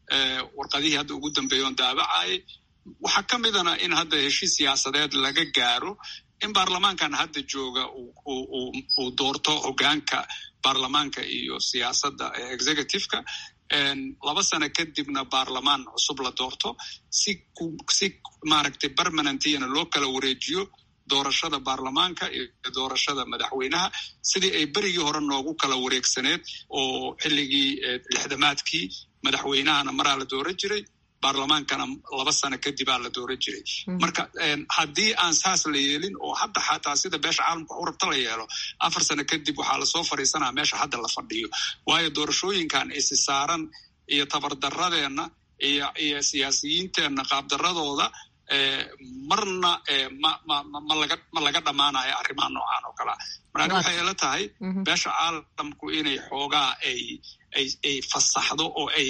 warqadihii hadda ugu dambeeya oon daabacayay waxaa ka midana in hadda heshiis siyaasadeed laga gaaro in baarlamaankan hadda jooga uu doorto hogaanka baarlamaanka iyo siyaasadda executiveka laba sano kadibna baarlamaan cusub la doorto si si maaragtay permanentiyana loo kala wareejiyo doorashada baarlamaanka iyo doorashada madaxweynaha sidii ay berigii hore noogu kala wareegsaneed oo xilligii lixdamaadkii madaxweynahana maraa la dooran jiray baarlamaankana laba sano kadibaa la dooran jiray marka haddii aan saas la yeelin oo hadda xataa sida beesha caalamka u rabta la yeelo afar sano kadib waxaa lasoo fadhiisanaa meesha hadda la fadhiyo waayo doorashooyinkan isi saaran iyo tabardaradeenna iyo iyo siyaasiyiinteenna qaabdaradooda marna ma laga dhammaanayo arrimaha noocan oo kalea marani waxay ila tahay beesha caalamku inay xoogaa ay ay fasaxdo oo ay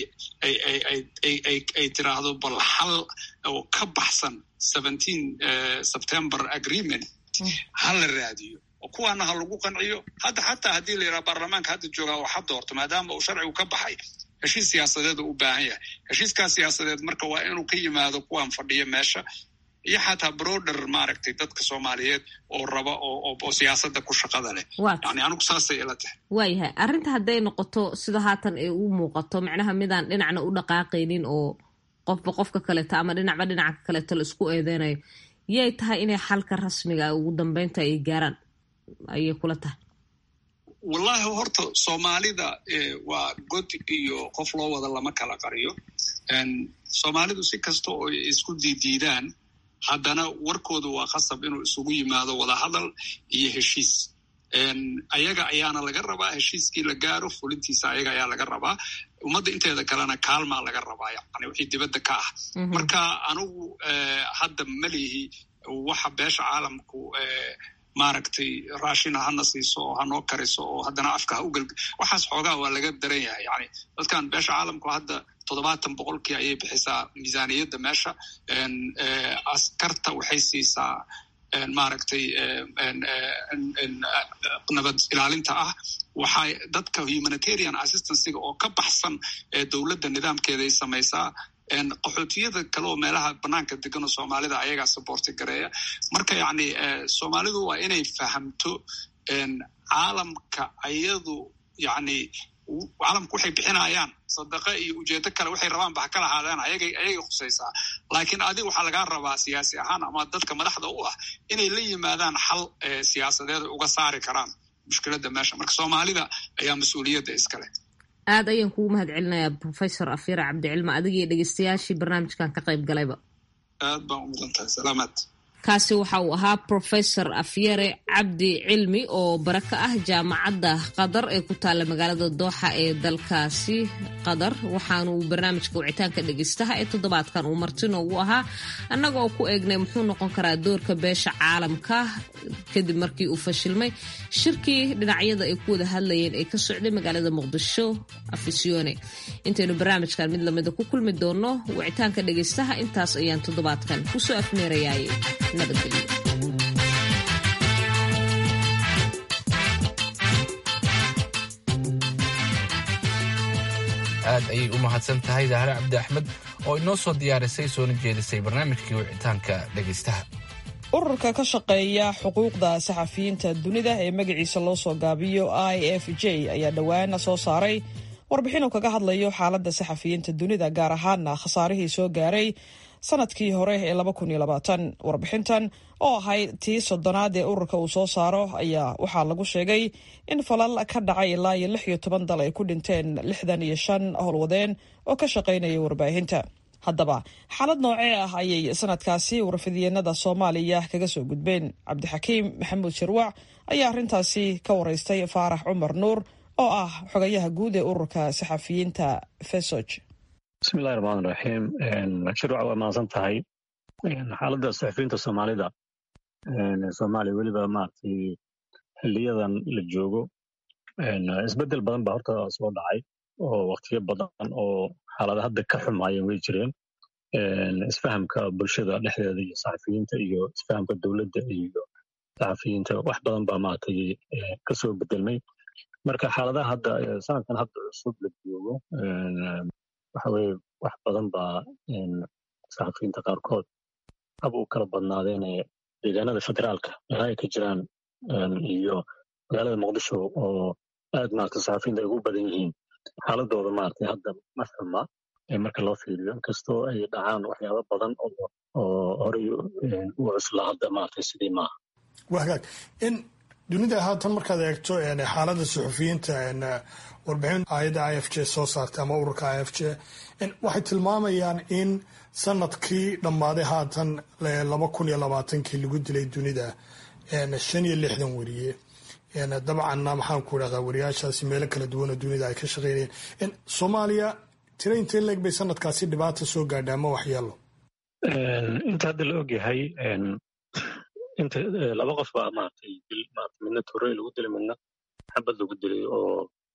ay tiraahdo bal xal oo ka baxsan seventeen september agreement ha la raadiyo oo kuwaana ha lagu qanciyo hadda xataa haddii la yidhaha baarlamaanka hadda joogaa oo ha doorto maadaama uu sharcigu ka baxay heshiis siyaasadeed u u baahan yahay heshiiskaas siyaasadeed marka waa inuu ka yimaado kuwaan fadhiya meesha iyo xataa broder maaragtay dadka soomaaliyeed oo raba oo siyaasadda ku shaqada leh yani anigu saasay ila tahay waayahay arrinta hadday noqoto sida haatan ay u muuqato macnaha midaan dhinacna u dhaqaaqaynin oo qofba qofka kaleeto ama dhinacba dhinaca kaleeto la isku eedeynayo yay tahay inay xalka rasmiga ugu dambeynta ay gaaraan ayay kula tahay wallahi horta soomaalida waa god iyo qof loo wada lama kala qariyo soomaalidu si kasta oo isku diidiidaan haddana warkoodu waa khasab inuu isugu yimaado wadahadal iyo heshiis ayaga ayaana laga rabaa heshiiskii la gaaro fulintiisa ayaga ayaa laga rabaa ummadda inteeda kalena kaalmaa laga rabaa yani wixii dibadda ka ah marka anigu hadda malihi waxa beesha caalamku maaragtay raashina hana siiso oo hanoo kariso oo haddana afka ha ugal waxaas xoogaa waa laga daran yahay yani dadkan beesha caalamku hadda toddobaatan boqolkii ayay bixisaa miisaaniyadda meesha askarta waxay siisaa maaragtay nabad ilaalinta ah waxay dadka humanitarian assistanciga oo ka baxsan ee dowladda nidaamkeeday samaysaa qaxootiyada kale oo meelaha banaanka degan oo soomaalida ayagaa saboorti gareeya marka yacni soomaalidu waa inay fahamto caalamka ayadu yacni caalamku waxay bixinayaan sadaqa iyo ujeedo kale waxay rabaan ba ha kala ahaadaan ayagay ayagay khusaysaa laakiin adiga waxaa lagaa rabaa siyaasi ahaan ama dadka madaxda u ah inay la yimaadaan xal siyaasadeed ay uga saari karaan mushkiladda meesha marka soomaalida ayaa mas-uuliyadda iskale aad ayaan kugu mahad celinayaa professor afira cabdicilma adigii dhegeystayaashii barnaamijkan ka qayb galayba aad baan u mudan tahay salaamaad kaasi waxa uu ahaa professor afyare cabdi cilmi oo bare ka ah jaamacadda qatar ee ku taalla magaalada dooxa ee dalkaasi qatar waxaanu barnaamijka wicitaanka dhegeystaha ee toddobaadkan uu marti noogu ahaa annaga oo ku eegnay muxuu noqon karaa doorka beesha caalamka kadib markii uu fashilmay shirkii dhinacyada ay ku wada hadlayeen ee ka socday magaalada muqdisho afisyoone intaynu barnaamijkan mid lamida ku kulmi doonno wicitaanka dhegeystaha intaas ayaan toddobaadkan kusoo afmeerayaay nabadgelyo aad ayay u mahadsan tahay dahre cabdi axmed oo inoo soo diyaarisay soona jeedisay barnaamijkii wicitaanka dhegaystaha ururka ka shaqeeya xuquuqda saxafiyiinta dunida ee magaciisa loo soo gaabiyo i f j ayaa dhowaana soo saaray warbixin uu kaga hadlayo xaaladda saxafiyiinta dunida gaar ahaana khasaarihii soo gaaray sanadkii hore ee warbixintan oo ahayd tii soddonaad ee ururka uu soo saaro ayaa waxaa lagu sheegay in falal ka dhacay ilaa iyo lix iyo toban dal ay ku dhinteen lixdan iyo shan howlwadeen oo ka shaqaynaya warbaahinta haddaba xaalad noocee ah ayay sanadkaasi warfidyeennada soomaaliya kaga soo gudbeen cabdixakiim maxamuud shirwac ayaa arrintaasi ka waraystay faarax cumar nuur oo ah xogayaha guud ee ururka saxafiyiinta fesog bismillahi raxmaan raxiim shirwac waa mahadsan tahay xaaladda saxafiyiinta soomaalida soomaaliya weliba maaragtay xiliyadan la joogo isbeddel badan baa horta soo dhacay oo waktiyo badan oo xaalada hadda ka xumaayeen way jireen isfahamka bulshada dhexdeeda iyo saxafiyiinta iyo isfahamka dowladda iyo saxafiyiinta wax badan baa maaragtay kasoo bedelmay marka xaaladaha hadda sanadkan hadda cusub la joogo waxa weye wax badan baa saxafiyiinta qaarkood hab u kala badnaadeene deegaanada federaalka meelaha ay ka jiraan iyo magaalada muqdisho oo aad maarata saxafiyiinta ay ugu badan yihiin xaaladooda maaragtay hadda ma xuma marka loo fiiriyo inkastoo ay dhacaan waxyaaba badan oo horey u cusla hadda maaragtay sidii maaha waa hagaag in dunida haatan markaad eegto xaaladda suxufiyiinta warbixin hay-adda i f j soo saartay ama ururka i f j waxay tilmaamayaan in sanadkii dhammaaday haatan laba kun iyo labaatankii lagu dilay dunida shan iyo lixdan weriye dabcanna maxaan ku idhahdaa wariyaashaasi meelo kala duwan oo dunida ay ka shaqeynayeen soomaaliya tira intee leeg bay sanadkaasi dhibaata soo gaadha ama waxyeelo inta hadda la ogyahay inta laba qof baa maaragtay dil maaragtay midna torrey lagu dilay midna xabad lagu dilay oo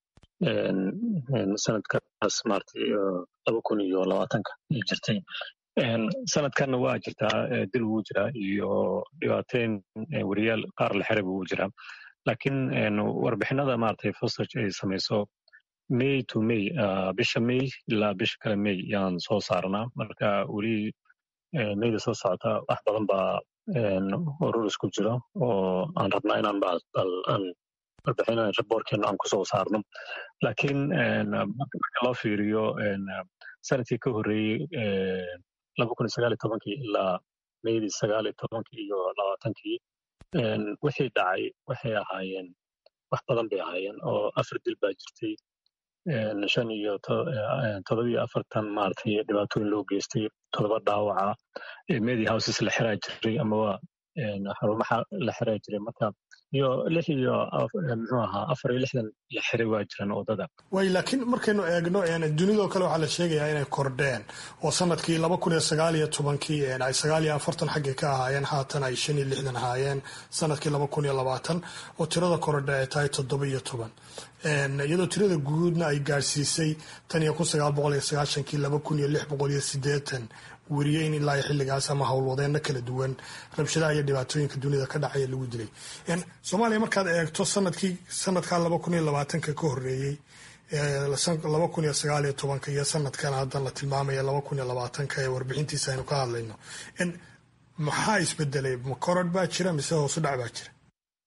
sanadkaas maaragtay laba kun iyo labaatanka ay jirtay sanadkanna waa jirtaa dil wuu jiraa iyo dhibaateyn weriyaal qaar la xiray wuu jiraa laakiin warbixinada maaragtay fosage ay samayso may to may bisha may ilaa bisha kale may yaan soo saarnaa marka weli mayda soo socota wax badan baa urur isku jiro oo aan rabnaa inaan aan warbixin raboorkeena aan kusoo saarno laakiin marka loo fiiriyo sanadkii ka horreeyey laba kun iyo sagaal iyo tobankii ilaa maydii sagaal iyo tobankii iyo labaatankii wixii dhacay waxay ahaayeen wax badan bay ahaayeen oo afar dil baa jirtay shan iyo todobiyo afartan maaragtay dhibaatooyin loo geystay todoba dhaawaca media houses la xiraa jiray amaba xarumaha la xiraa jiray marka iyo lix iyo muxuu ahaa afar iyo lixdan la xiray waa jiraan wadada way laakiin markaynu eegno dunidoo kale waxaa la sheegayaa inay kordheen oo sanadkii laba kun iyo sagaal iyo tobankii ay sagaal iyo afartan xaggay ka ahaayeen haatan ay shan iyo lixdan ahaayeen sanadkii laba kun iyo labaatan oo tirada korodhe ay tahay toddoba iyo toban iyadoo tirada guudna ay gaadhsiisay tan iyo kun sagaal boqol iyo sagaashankii laba kun iyo lix boqol iyo sideetan weriye in ilaa xilligaas ama howlwadeenno kala duwan rabshadaha iyo dhibaatooyinka dunida ka dhacaya lagu dilay soomaaliya markaad eegto sanadkii sanadkaa laba kun iyo labaatanka ka horreeyey laba kun iyo sagaal iyo tobanka iyo sanadkan haddan la tilmaamaya laba kun iyo labaatanka ee warbixintiisa aynu ka hadlayno maxaa isbedelay ma korod baa jira mise hoosu dhac baa jira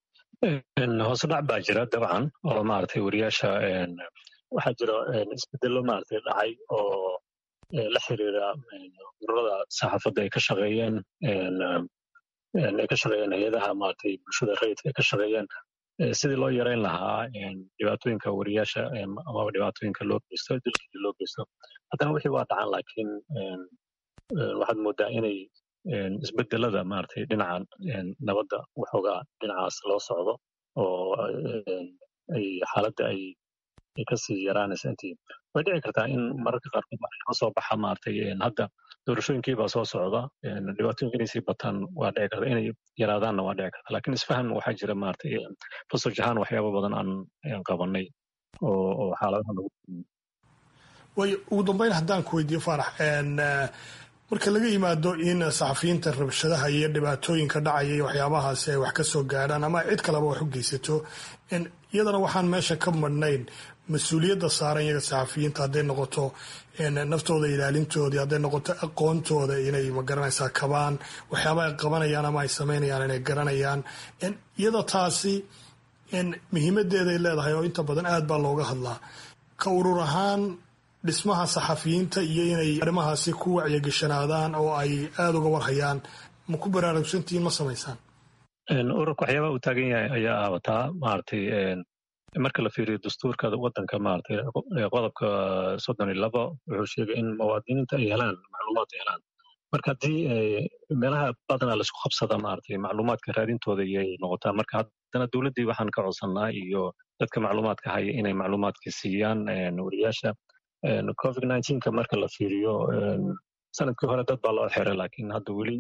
hoose dhac baa jira dabcan oo maaragtay wariyaasha waxaa jira isbedelo maaragtay dhacay oo la xiriira ururada saxaafadda ay ka shaqeeyeen ay ka shaqeeyeen hay-adaha maaragtay bulshada rayidka ay ka shaqeeyeen sidii loo yareyn lahaa dhibaatooyinka wariyaasha amaba dhibaatooyinka loo geysto dilkii loo geysto haddana wixii waa dhacan laakiin waxaad moodaa inay isbedelada maaragtay dhinaca nabadda waxoogaa dhinacaas loo socdo oo ay xaaladda ay ay kasii yaraanaysa intii way dhici kartaa in mararka qaarkood wax ka soo baxa maaragtay hadda doorashooyinkii baa soo socda dhibaatooyinka inay sii bataan waa dhici karta inay yaraadaanna waa dhici karta laakiin isfahan waxaa jira maaragtay fasaj ahaan waxyaaba badan aan qabanay oo oo xaaladaha lagu way ugu dambeyn haddaan ku weydiiyo faarax marka laga yimaado in saxafiyiinta rabshadaha iyo dhibaatooyinka dhacaya iyo waxyaabahaasi ay wax ka soo gaadhaan ama cid kaleba wax u geysato iyadana waxaan meesha ka madhnayn mas-uuliyadda saaran iyaga saxafiyiinta hadday noqoto naftooda ilaalintoodii hadday noqoto aqoontooda inay magaranaysaa kabaan waxyaaba ay qabanayaan ama ay samaynayaan inay garanayaan iyada taasi muhiimadeeday leedahay oo inta badan aad baa looga hadlaa ka urur ahaan dhismaha saxafiyiinta iyo inay arrimahaasi ku wacyagashanaadaan oo ay aada uga warhayaan ma ku baraarugsantihiin ma samaysaan ururka waxyaabaha uu taagan yahay ayaa aabataa maaragtay marka la fiiriyo dastuurka waddanka maaragtay qodobka soddon iyo labo wuxuu sheegay in muwaadiniinta ay helaan macluumaad ay helaan marka haddii meelaha badanaa laisku qabsada maaragtay macluumaadka raadintooda iyay noqotaa marka haddana dowladdii waxaan ka codsannaa iyo dadka macluumaadka haya inay macluumaadka siiyaan wariyaasha covid nineteenka marka la fiiriyo sanadkii hore dad baa loo xiray laakiin hadda weli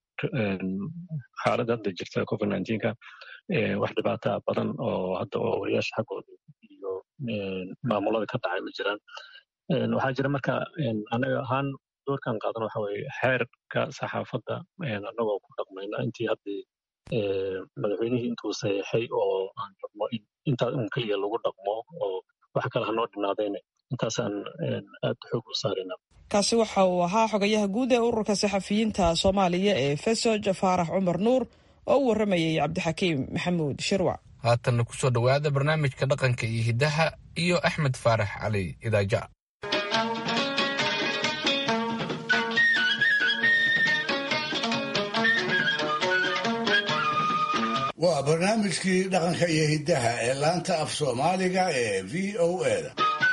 xaaladda hadda jirta covid nineteenka wax dhibaata badan oo hadda oo wariyaasha xaggooda iyo maamulada ka dhacay ma jiraan waxaa jira marka anaga ahaan doorkan qaadan waxa weye xeerka saxaafadda anagoo ku dhaqmayna intii haddii madaxweynihii intuu saxeexay oo aan rabno in intaa un keliya lagu dhaqmo oo wax kale hanoo dhinaadayna intaasaan aad xoog u saarina kaasi waxa uu ahaa xogayaha guud ee ururka saxafiyiinta soomaaliya ee fesoj faarax cumar nuur oo u warramayay cabdixakiim maxamuud shirwac haatanna ku soo dhowaada barnaamijka dhaqanka iyo hiddaha iyo axmed faarax cali idaaja waa barnaamijkii dhaqanka iyo hiddaha ee laanta af soomaaliga ee v o eda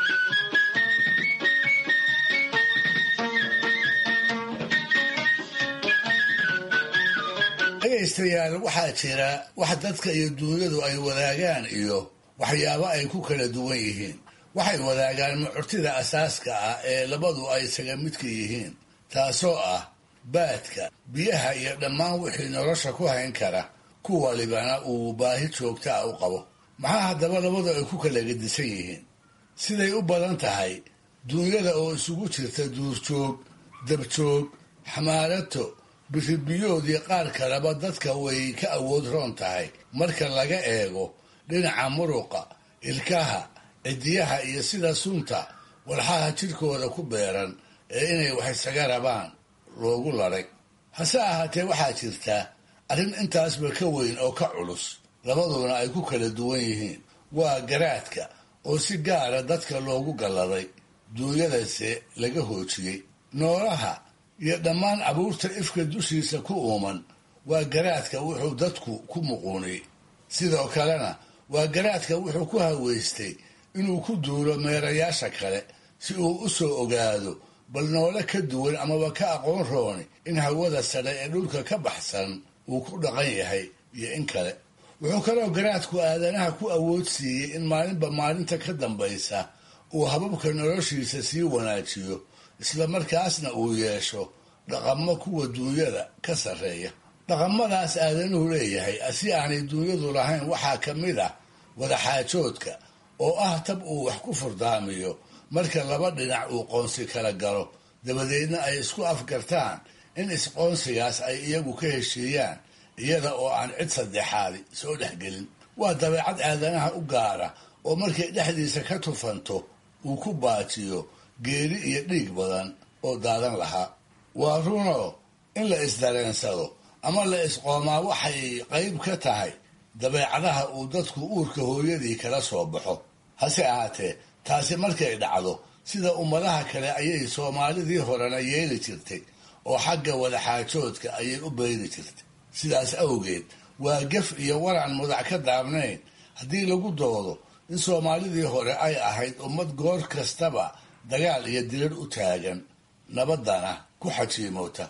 dhegaystayaal waxaa jira wax dadka iyo duunyadu ay wadaagaan iyo waxyaabo ay ku kala duwan yihiin waxay wadaagaan mucurtida asaaska ah ee labadu ay isaga midka yihiin taasoo ah baadka biyaha iyo dhammaan wixii nolosha ku hayn kara ku walibana uu baahi joogta ah u qabo maxaa haddaba labadu ay ku kala gedisan yihiin siday u badan tahay duunyada oo isugu jirta duurjoog dabjoog xamaarato biribiyoodii qaar kaleba dadka way ka awood roon tahay marka laga eego dhinaca muruqa ilkaha cidiyaha iyo sida sunta walxaha jidhkooda ku beeran ee inay wax isaga rabaan loogu ladhay hase ahaatee waxaa jirta arrin intaasba ka weyn oo ka culus labaduna ay ku kala duwan yihiin waa garaadka oo si gaara dadka loogu galladay duunyadase laga hoojiyey noolaha iyo dhammaan abuurta ifka dushiisa ku uuman waa garaadka wuxuu dadku ku muquuniyey sidoo kalena waa garaadka wuxuu ku haweystay inuu ku duulo meerayaasha kale si uu u soo ogaado bal noole ka duwan amaba ka aqoon rooni in hawada sare ee dhulka ka baxsan uu ku dhaqan yahay iyo in kale wuxuu kaloo garaadku aadanaha ku awood siiyey in maalinba maalinta ka dambaysa uu hababka noloshiisa sii wanaajiyo isla markaasna uu yeesho dhaqamo kuwa duunyada ka sarreeya dhaqamadaas aadanuhu leeyahay si aanay duunyadu lahayn waxaa ka mid ah wadaxaajoodka oo ah tab uu wax ku furdaamiyo marka laba dhinac uu qoonsi kala galo dabadeedna ay isku afgartaan in isqoonsigaas ay iyagu ka heshiiyaan iyada oo aan cid saddexaadi soo dhexgelin waa dabeecad aadanaha u gaara oo markay dhexdiisa ka tufanto uu ku baajiyo geeri iyo dhiig badan oo daadan lahaa waa runoo in la isdareensado ama la isqoomaa waxay qayb ka tahay dabeecadaha uu dadku uurka hooyadii kala soo baxo hase ahaatee taasi markay dhacdo sida ummadaha kale ayay soomaalidii horena yeeli jirtay oo xagga wadaxaajoodka ayay u bayri jirtay sidaas awgeed waa gef iyo waran mudac ka daabnayn haddii lagu doodo in soomaalidii hore ay ahayd ummad goor kastaba dagaal iyo dirar u taagan nabaddana ku xajiimoota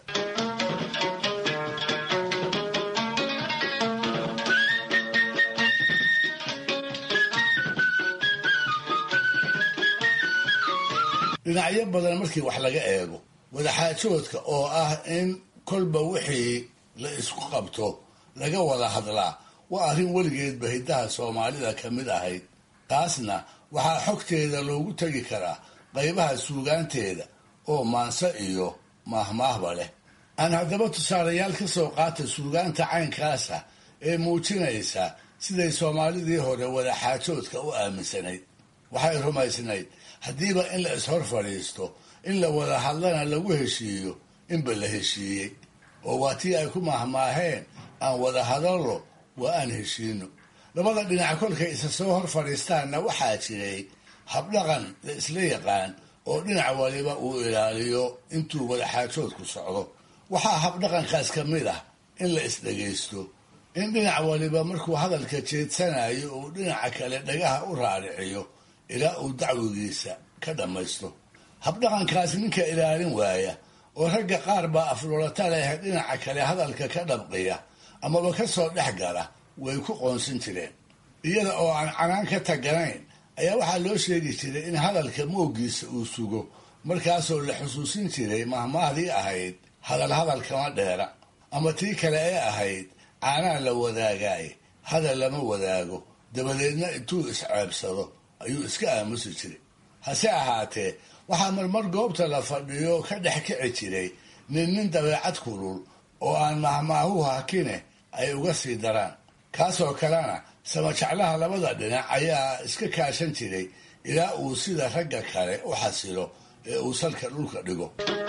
dhinacyo badan markii wax laga eego wadaxaajoodka oo ah in kolba wixii la isku qabto laga wada hadlaa waa arrin weligeedba hiddaha soomaalida ka mid ahayd taasna waxaa xogteeda loogu tegi karaa qaybaha suugaanteeda oo maanse iyo maahmaahba leh aan haddaba tusaalayaal ka soo qaata suugaanta caynkaasa ee muujinaysa siday soomaalidii hore wadaxaajoodka u aaminsanayd waxay rumaysnayd haddiiba in la ishor fadhiisto in la wada hadlana lagu heshiiyo inba la heshiiyey oo waa tii ay ku mahmaaheen aan wada hadallo waa aan heshiino labada dhinac kolkay isa soo hor fadhiistaanna waxaa jiray habdhaqan la isla yaqaan oo dhinac waliba uu ilaaliyo intuu wadaxaajoodku socdo waxaa habdhaqankaas ka mid ah in la isdhegaysto in dhinac waliba markuu hadalka jeedsanayo uu dhinaca kale dhagaha u raariciyo ilaa uu dacwigiisa ka dhammaysto habdhaqankaas ninka ilaalin waaya oo ragga qaar baa aflulata leh dhinaca kale hadalka ka dhabqiya amaba ka soo dhex gala way ku qoonsin jireen iyada oo aan canaan ka taganayn ayaa waxaa loo sheegi jiray in hadalka moogiisa uu sugo markaasoo la xusuusin jiray mahmaahdii ahayd hadal hadal kama dheera ama tii kale ee ahayd caanaa la wadaagaay hadal lama wadaago dabadeedna intuu isceebsado ayuu iska aamusi jiray hase ahaatee waxaa marmar goobta la fadhiyo ka dhex kici jiray nin nin dabeecad kulul oo aan mahmaahuhu hakine ay uga sii daraan kaasoo kalena samajeclaha labada dhinac ayaa iska kaashan jiray ilaa uu sida ragga kale u xasilo ee uu salka dhulka dhigo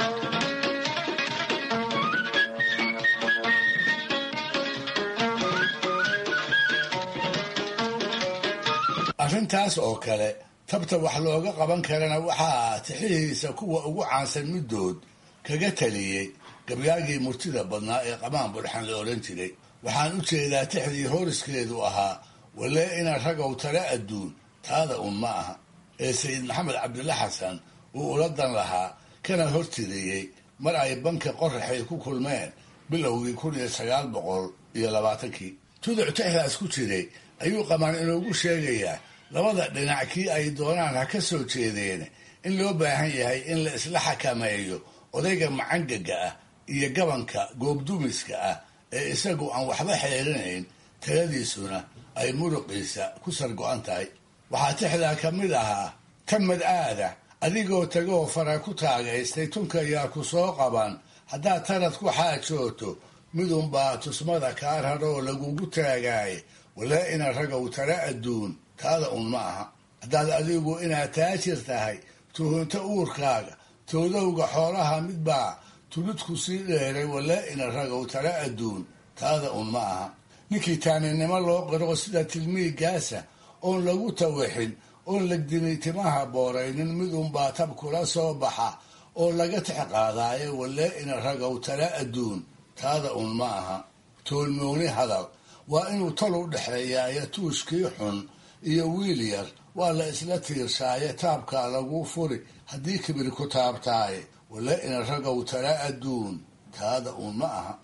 arrintaas oo kale tabta wax looga qaban karana waxaa tixihiisa kuwa ugu caansan middood kaga taliyey gabyaagii murtida badnaa ee qamaan bulxan la odhan jiray waxaan u jeedaa tixdii hooriskeedu ahaa walee ina ragow tale adduun taada un ma aha ee sayid maxamed cabdilla xasan uu ula dan lahaa kana hortiriyey mar ay banka qoraxay ku kulmeen bilowgii kun iyo sagaal boqol iyo labaatankii tuduc tixdaas ku jiray ayuu qamaan inoogu sheegayaa labada dhinac kii ay doonaan ha ka soo jeedeen in loo baahan yahay in la isla xakameeyo odayga macangaga ah iyo gabanka goobdumiska ah ee isagu aan waxba xeerinayn taladiisuna ay muruqiisa ku sargo-an tahay waxaa tixdaa ka mid ahaa tamad aada adigoo tagoo fara ku taagaystay tunka yaa ku soo qaban haddaad tarad ku xaajooto midunbaa tusmada kaa raroo lagugu taagaaye walaa ina ragow tala adduun taada un ma aha haddaad adigu inaad taajir tahay tuhunto uurkaaga toodowga xoolaha midbaa tuludku sii dheeray walaa ina ragow tala adduun taada un ma aha ninkii taaninimo loo qiro sida tilmiigaasa oon lagu tawixin oon legdini timaha booraynin midunbaa tab kula soo baxa oo laga tix qaadaayo walaa ina ragow tala adduun taada un ma aha toolmooni hadal waa inuu tol u dhexeeyaayo tuushkii xun iyo wiil yar waa la isla tiirshaaye taabkaa laguu furi haddii kibir ku taabtaaye wala ina ragow tala adduun taada uun ma aha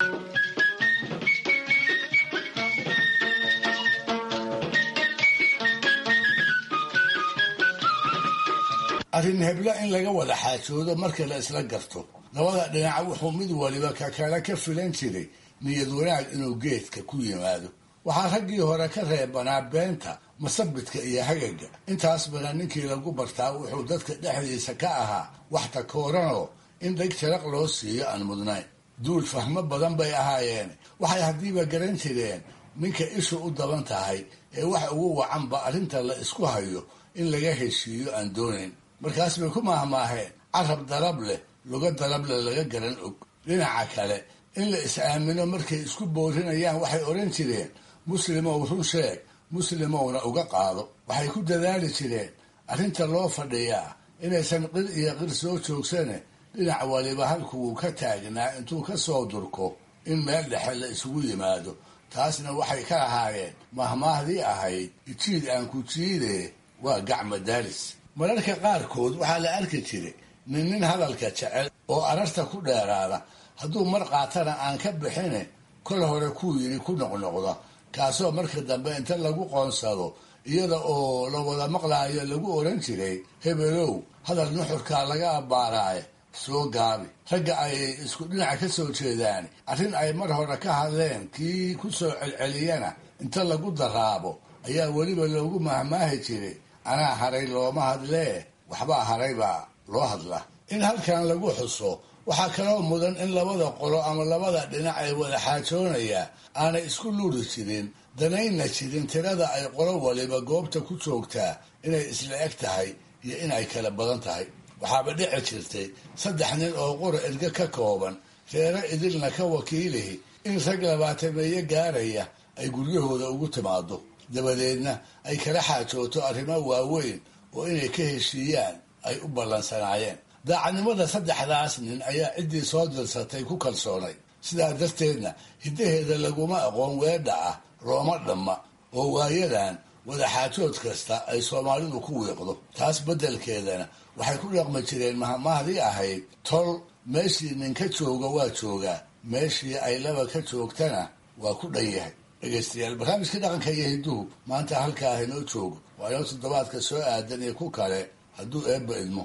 arrin heblo in laga wada xaajoodo marka la isla garto labada dhinac wuxuu mid waliba ka kale ka filan jiray niyad wanaag inuu geedka ku yimaado waxaa raggii hore ka reebanaa beenta masabidka iyo hagaga intaasbana ninkii lagu bartaa wuxuu dadka dhexdiisa ka ahaa wax takooranoo in dheg jaraq loo siiyo aan mudnayn duul fahmo badan bay ahaayeen waxay haddiiba garan jireen ninka ishu u daban tahay ee wax ugu wacanba arrinta la isku hayo in laga heshiiyo aan doonayn markaas bay ku maahmaaheen carab darab leh luga darableh laga garan og dhinaca kale in la is-aamino markay isku boorinayaan waxay odhan jireen muslimow run sheeg muslimowna uga qaado waxay ku dadaali jireen arrinta loo fadhiyaa inaysan qir iyo qir soo joogsane dhinac waliba halkuwuu ka taagnaa intuu ka soo durko in meel dhexe la isugu yimaado taasna waxay ka ahaayeen mahmaahdii ahayd ijiid aan ku jiidee waa gacma daalis mararka qaarkood waxaa la arki jiray nin nin hadalka jecel oo ararta ku dheeraada hadduu mar qaatana aan ka bixine kol hore kuu yidhi ku noqnoqda kaasoo marka dambe inta lagu qoonsado iyada oo la wada maqlaayo lagu oran jiray hebelow hadal nuxurkaa laga abbaaraaye soo gaabi ragga ay isku dhinaca ka soo jeedaan arrin ay mar hore ka hadleen kii ku soo celceliyana inta lagu daraabo ayaa weliba loogu mahmaahi jiray anaa haray looma hadlee waxbaa haray baa loo hadla in halkan lagu xuso waxaa kaloo mudan in labada qolo ama labada dhinac ay wada xaajoonayaa aanay isku luuri jirin danayna jirin tirada ay qolo waliba goobta ku joogtaa inay isla eg tahay iyo inay kala badan tahay waxaaba dhici jirtay saddex nin oo qura erge ka kooban reero idilna ka wakiilihi in rag labaatameeye gaaraya ay guryahooda ugu timaado dabadeedna ay kala xaajooto arrimo waaweyn oo inay ka heshiiyaan ay u ballansanaayeen daacadnimada saddexdaas nin ayaa ciddii soo dirsatay ku kalsoonay sidaa darteedna hiddaheeda laguma aqoon weedha ah looma dhamma oo waayadan wadaxaajood kasta ay soomaalidu ku wiiqdo taas beddelkeedana waxay ku dhaqmi jireen mahmahdii ahayd tol meeshii ninka jooga waa joogaa meeshii ay laba ka joogtana waa ku dhan yahay dhegeystayaal barnaamijkii dhaqanka iyo hidduhu maanta halkaa inoo joogo waa inoo toddobaadka soo aadan iyo ku kale hadduu eebba idmo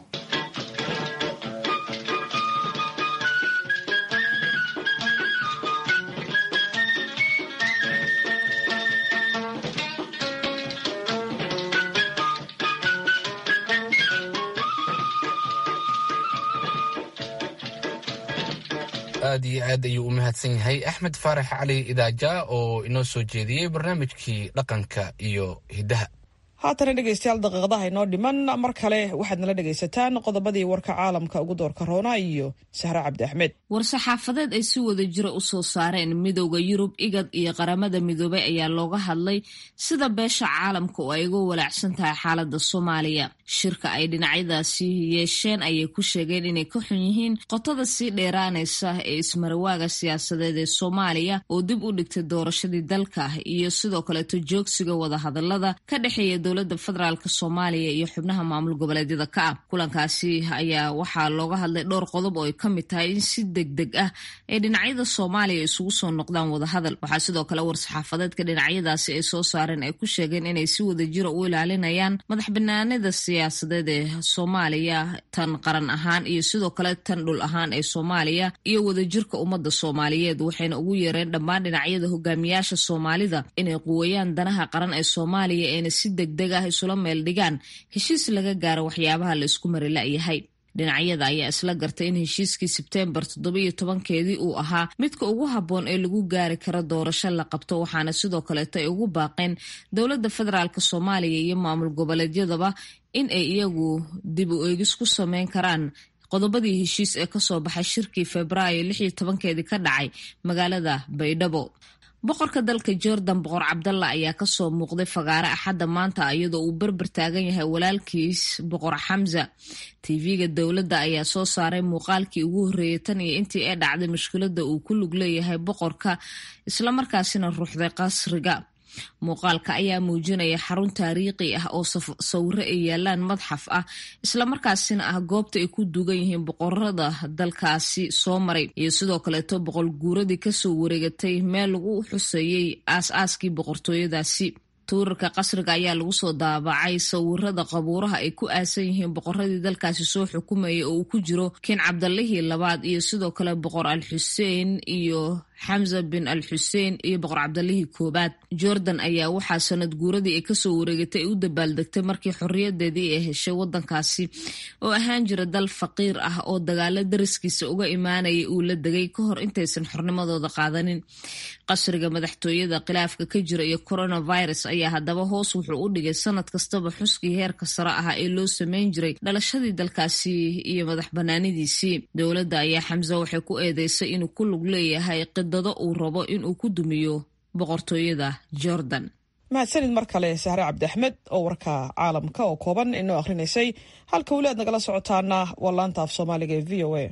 aad iyo aad ayuu u mahadsan yahay axmed faarax cali idaaja oo inoo soo jeediyey barnaamijkii dhaqanka iyo hiddaha haatana dhegaystayaal daqiiqadaha inoo dhiman mar kale waxaad nala dhegaysataan qodobadii warka caalamka ugu doorka roona iyo sahre cabdi axmed war-saxaafadeed ay si wada jira u soo saareen midowda yurub igad iyo qaramada midoobay ayaa looga hadlay sida beesha caalamka oo ay uga walaacsan tahay xaalada soomaaliya shirka ay dhinacyadaasi yeesheen ayay ku sheegeen inay ka xun yihiin qotada sii dheeraanaysa ee ismarawaaga siyaasadeed ee soomaaliya oo dib u dhigtay doorashadii dalka iyo sidoo kaleeto joogsiga wadahadalada ka dhexeeya dowlada federaalk soomaaliya iyo xubnaha maamul goboleedyada ka ah kulankaasi ayaa waxaa looga hadlay dhowr qodob oo ay ka mid tahay in si deg deg ah ay dhinacyada soomaaliya isugu soo noqdaan wadahadal waxaa sidoo kale war-saxaafadeedka dhinacyadaasi ay soo saareen ay ku sheegeen inay si wada jira u ilaalinayaan madax banaanida siyaasadeed ee soomaaliya tan qaran ahaan iyo sidoo kale tan dhul ahaan ee soomaaliya iyo wadajirka ummadda soomaaliyeed waxayna ugu yeereen dhammaan dhinacyada hogaamiyaasha soomaalida inay quweeyaan danaha qaran ee soomaaliya eena si deg deg ah isula meel dhigaan heshiis laga gaaro waxyaabaha la isku mari la-yahay dhinacyada ayaa isla gartay in heshiiskii sebteembar toddobiyo tobankeedii uu ahaa midka ugu habboon ee lagu gaari karo doorasho la qabto waxaana sidoo kaleeto ay ugu baaqeen dowladda federaalk soomaaliya iyo maamul goboleedyadaba in ay iyagu dib u eegis ku sameyn karaan qodobadii heshiis ee kasoo baxay shirkii febraayo lix iyo tobankeedii ka dhacay magaalada baydhabo boqorka dalka jordan boqor cabdalla ayaa kasoo muuqday fagaare axadda maanta iyadoo uu berber taagan yahay walaalkiis boqor xamza tv-ga dowladda ayaa soo saaray muuqaalkii ugu horreeyay tan iyo intii ee dhacday mushkiladda uu ku lug leeyahay boqorka islamarkaasina ruuxday qasriga muuqaalka ayaa muujinaya xarun taariikhi ah oo sawiro ay yaalaan madxaf ah islamarkaasina ah goobta ay ku dugan yihiin boqorada dalkaasi soo maray iyo sidoo kaleeto boqol guuradii kasoo wareegatay meel lagu xuseeyey aas-aaskii boqortooyadaasi tuurarka qasriga ayaa lagu soo daabacay sawirada qabuuraha ay ku aasan yihiin boqoradii dalkaasi soo xukumayay oo uu ku jiro kin cabdallihii labaad iyo sidoo kale boqor al xuseen iyo xamza bin al xuseen iyo boqor cabdallihii koobaad jordan ayaa waxaa sanad guuradii ay kasoo wareegatay ay u dabaaldegtay markii xorriyadeedii ay heshay wadankaasi oo ahaan jira dal faqiir ah oo dagaalo dariskiisa uga imaanaya uu la degay ka hor intaysan xornimadooda qaadanin qasriga madaxtooyada khilaafka ka jira iyo coronavirus ayaa haddaba hoos wuxuu u dhigay sanad kastaba xuskii heerka sare ah ee loo sameyn jiray dhalashadii dalkaasi iyo madax banaanidiisii dowladda ayaa xamse waxay ku eedeysay inuu ku lug leeyahay qidado uu rabo inuu ku dumiyo boqortooyada jordan mahadsanid mar kale sahre cabdi axmed oo warka caalamka oo kooban inoo akhrinaysay halka weli aad nagala socotaana waa laanta af soomaaliga ee v o a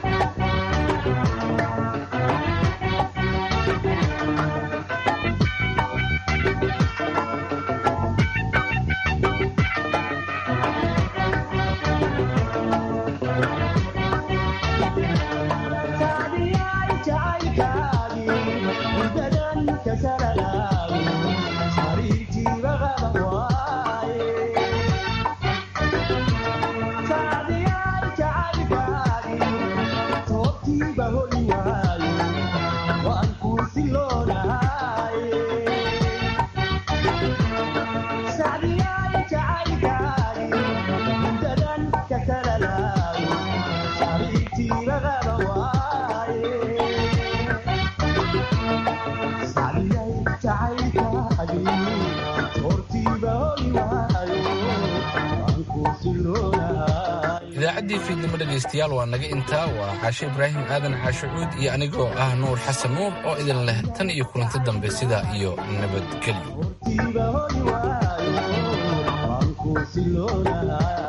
idaacaddii fiidnimo dhegaystayaal waa naga intaa waa caashe ibraahim aadan caashe cuud iyo anigoo ah nuur xasan nuur oo idin leh tan iyo kulanti dambe sidaa iyo nabadgelyo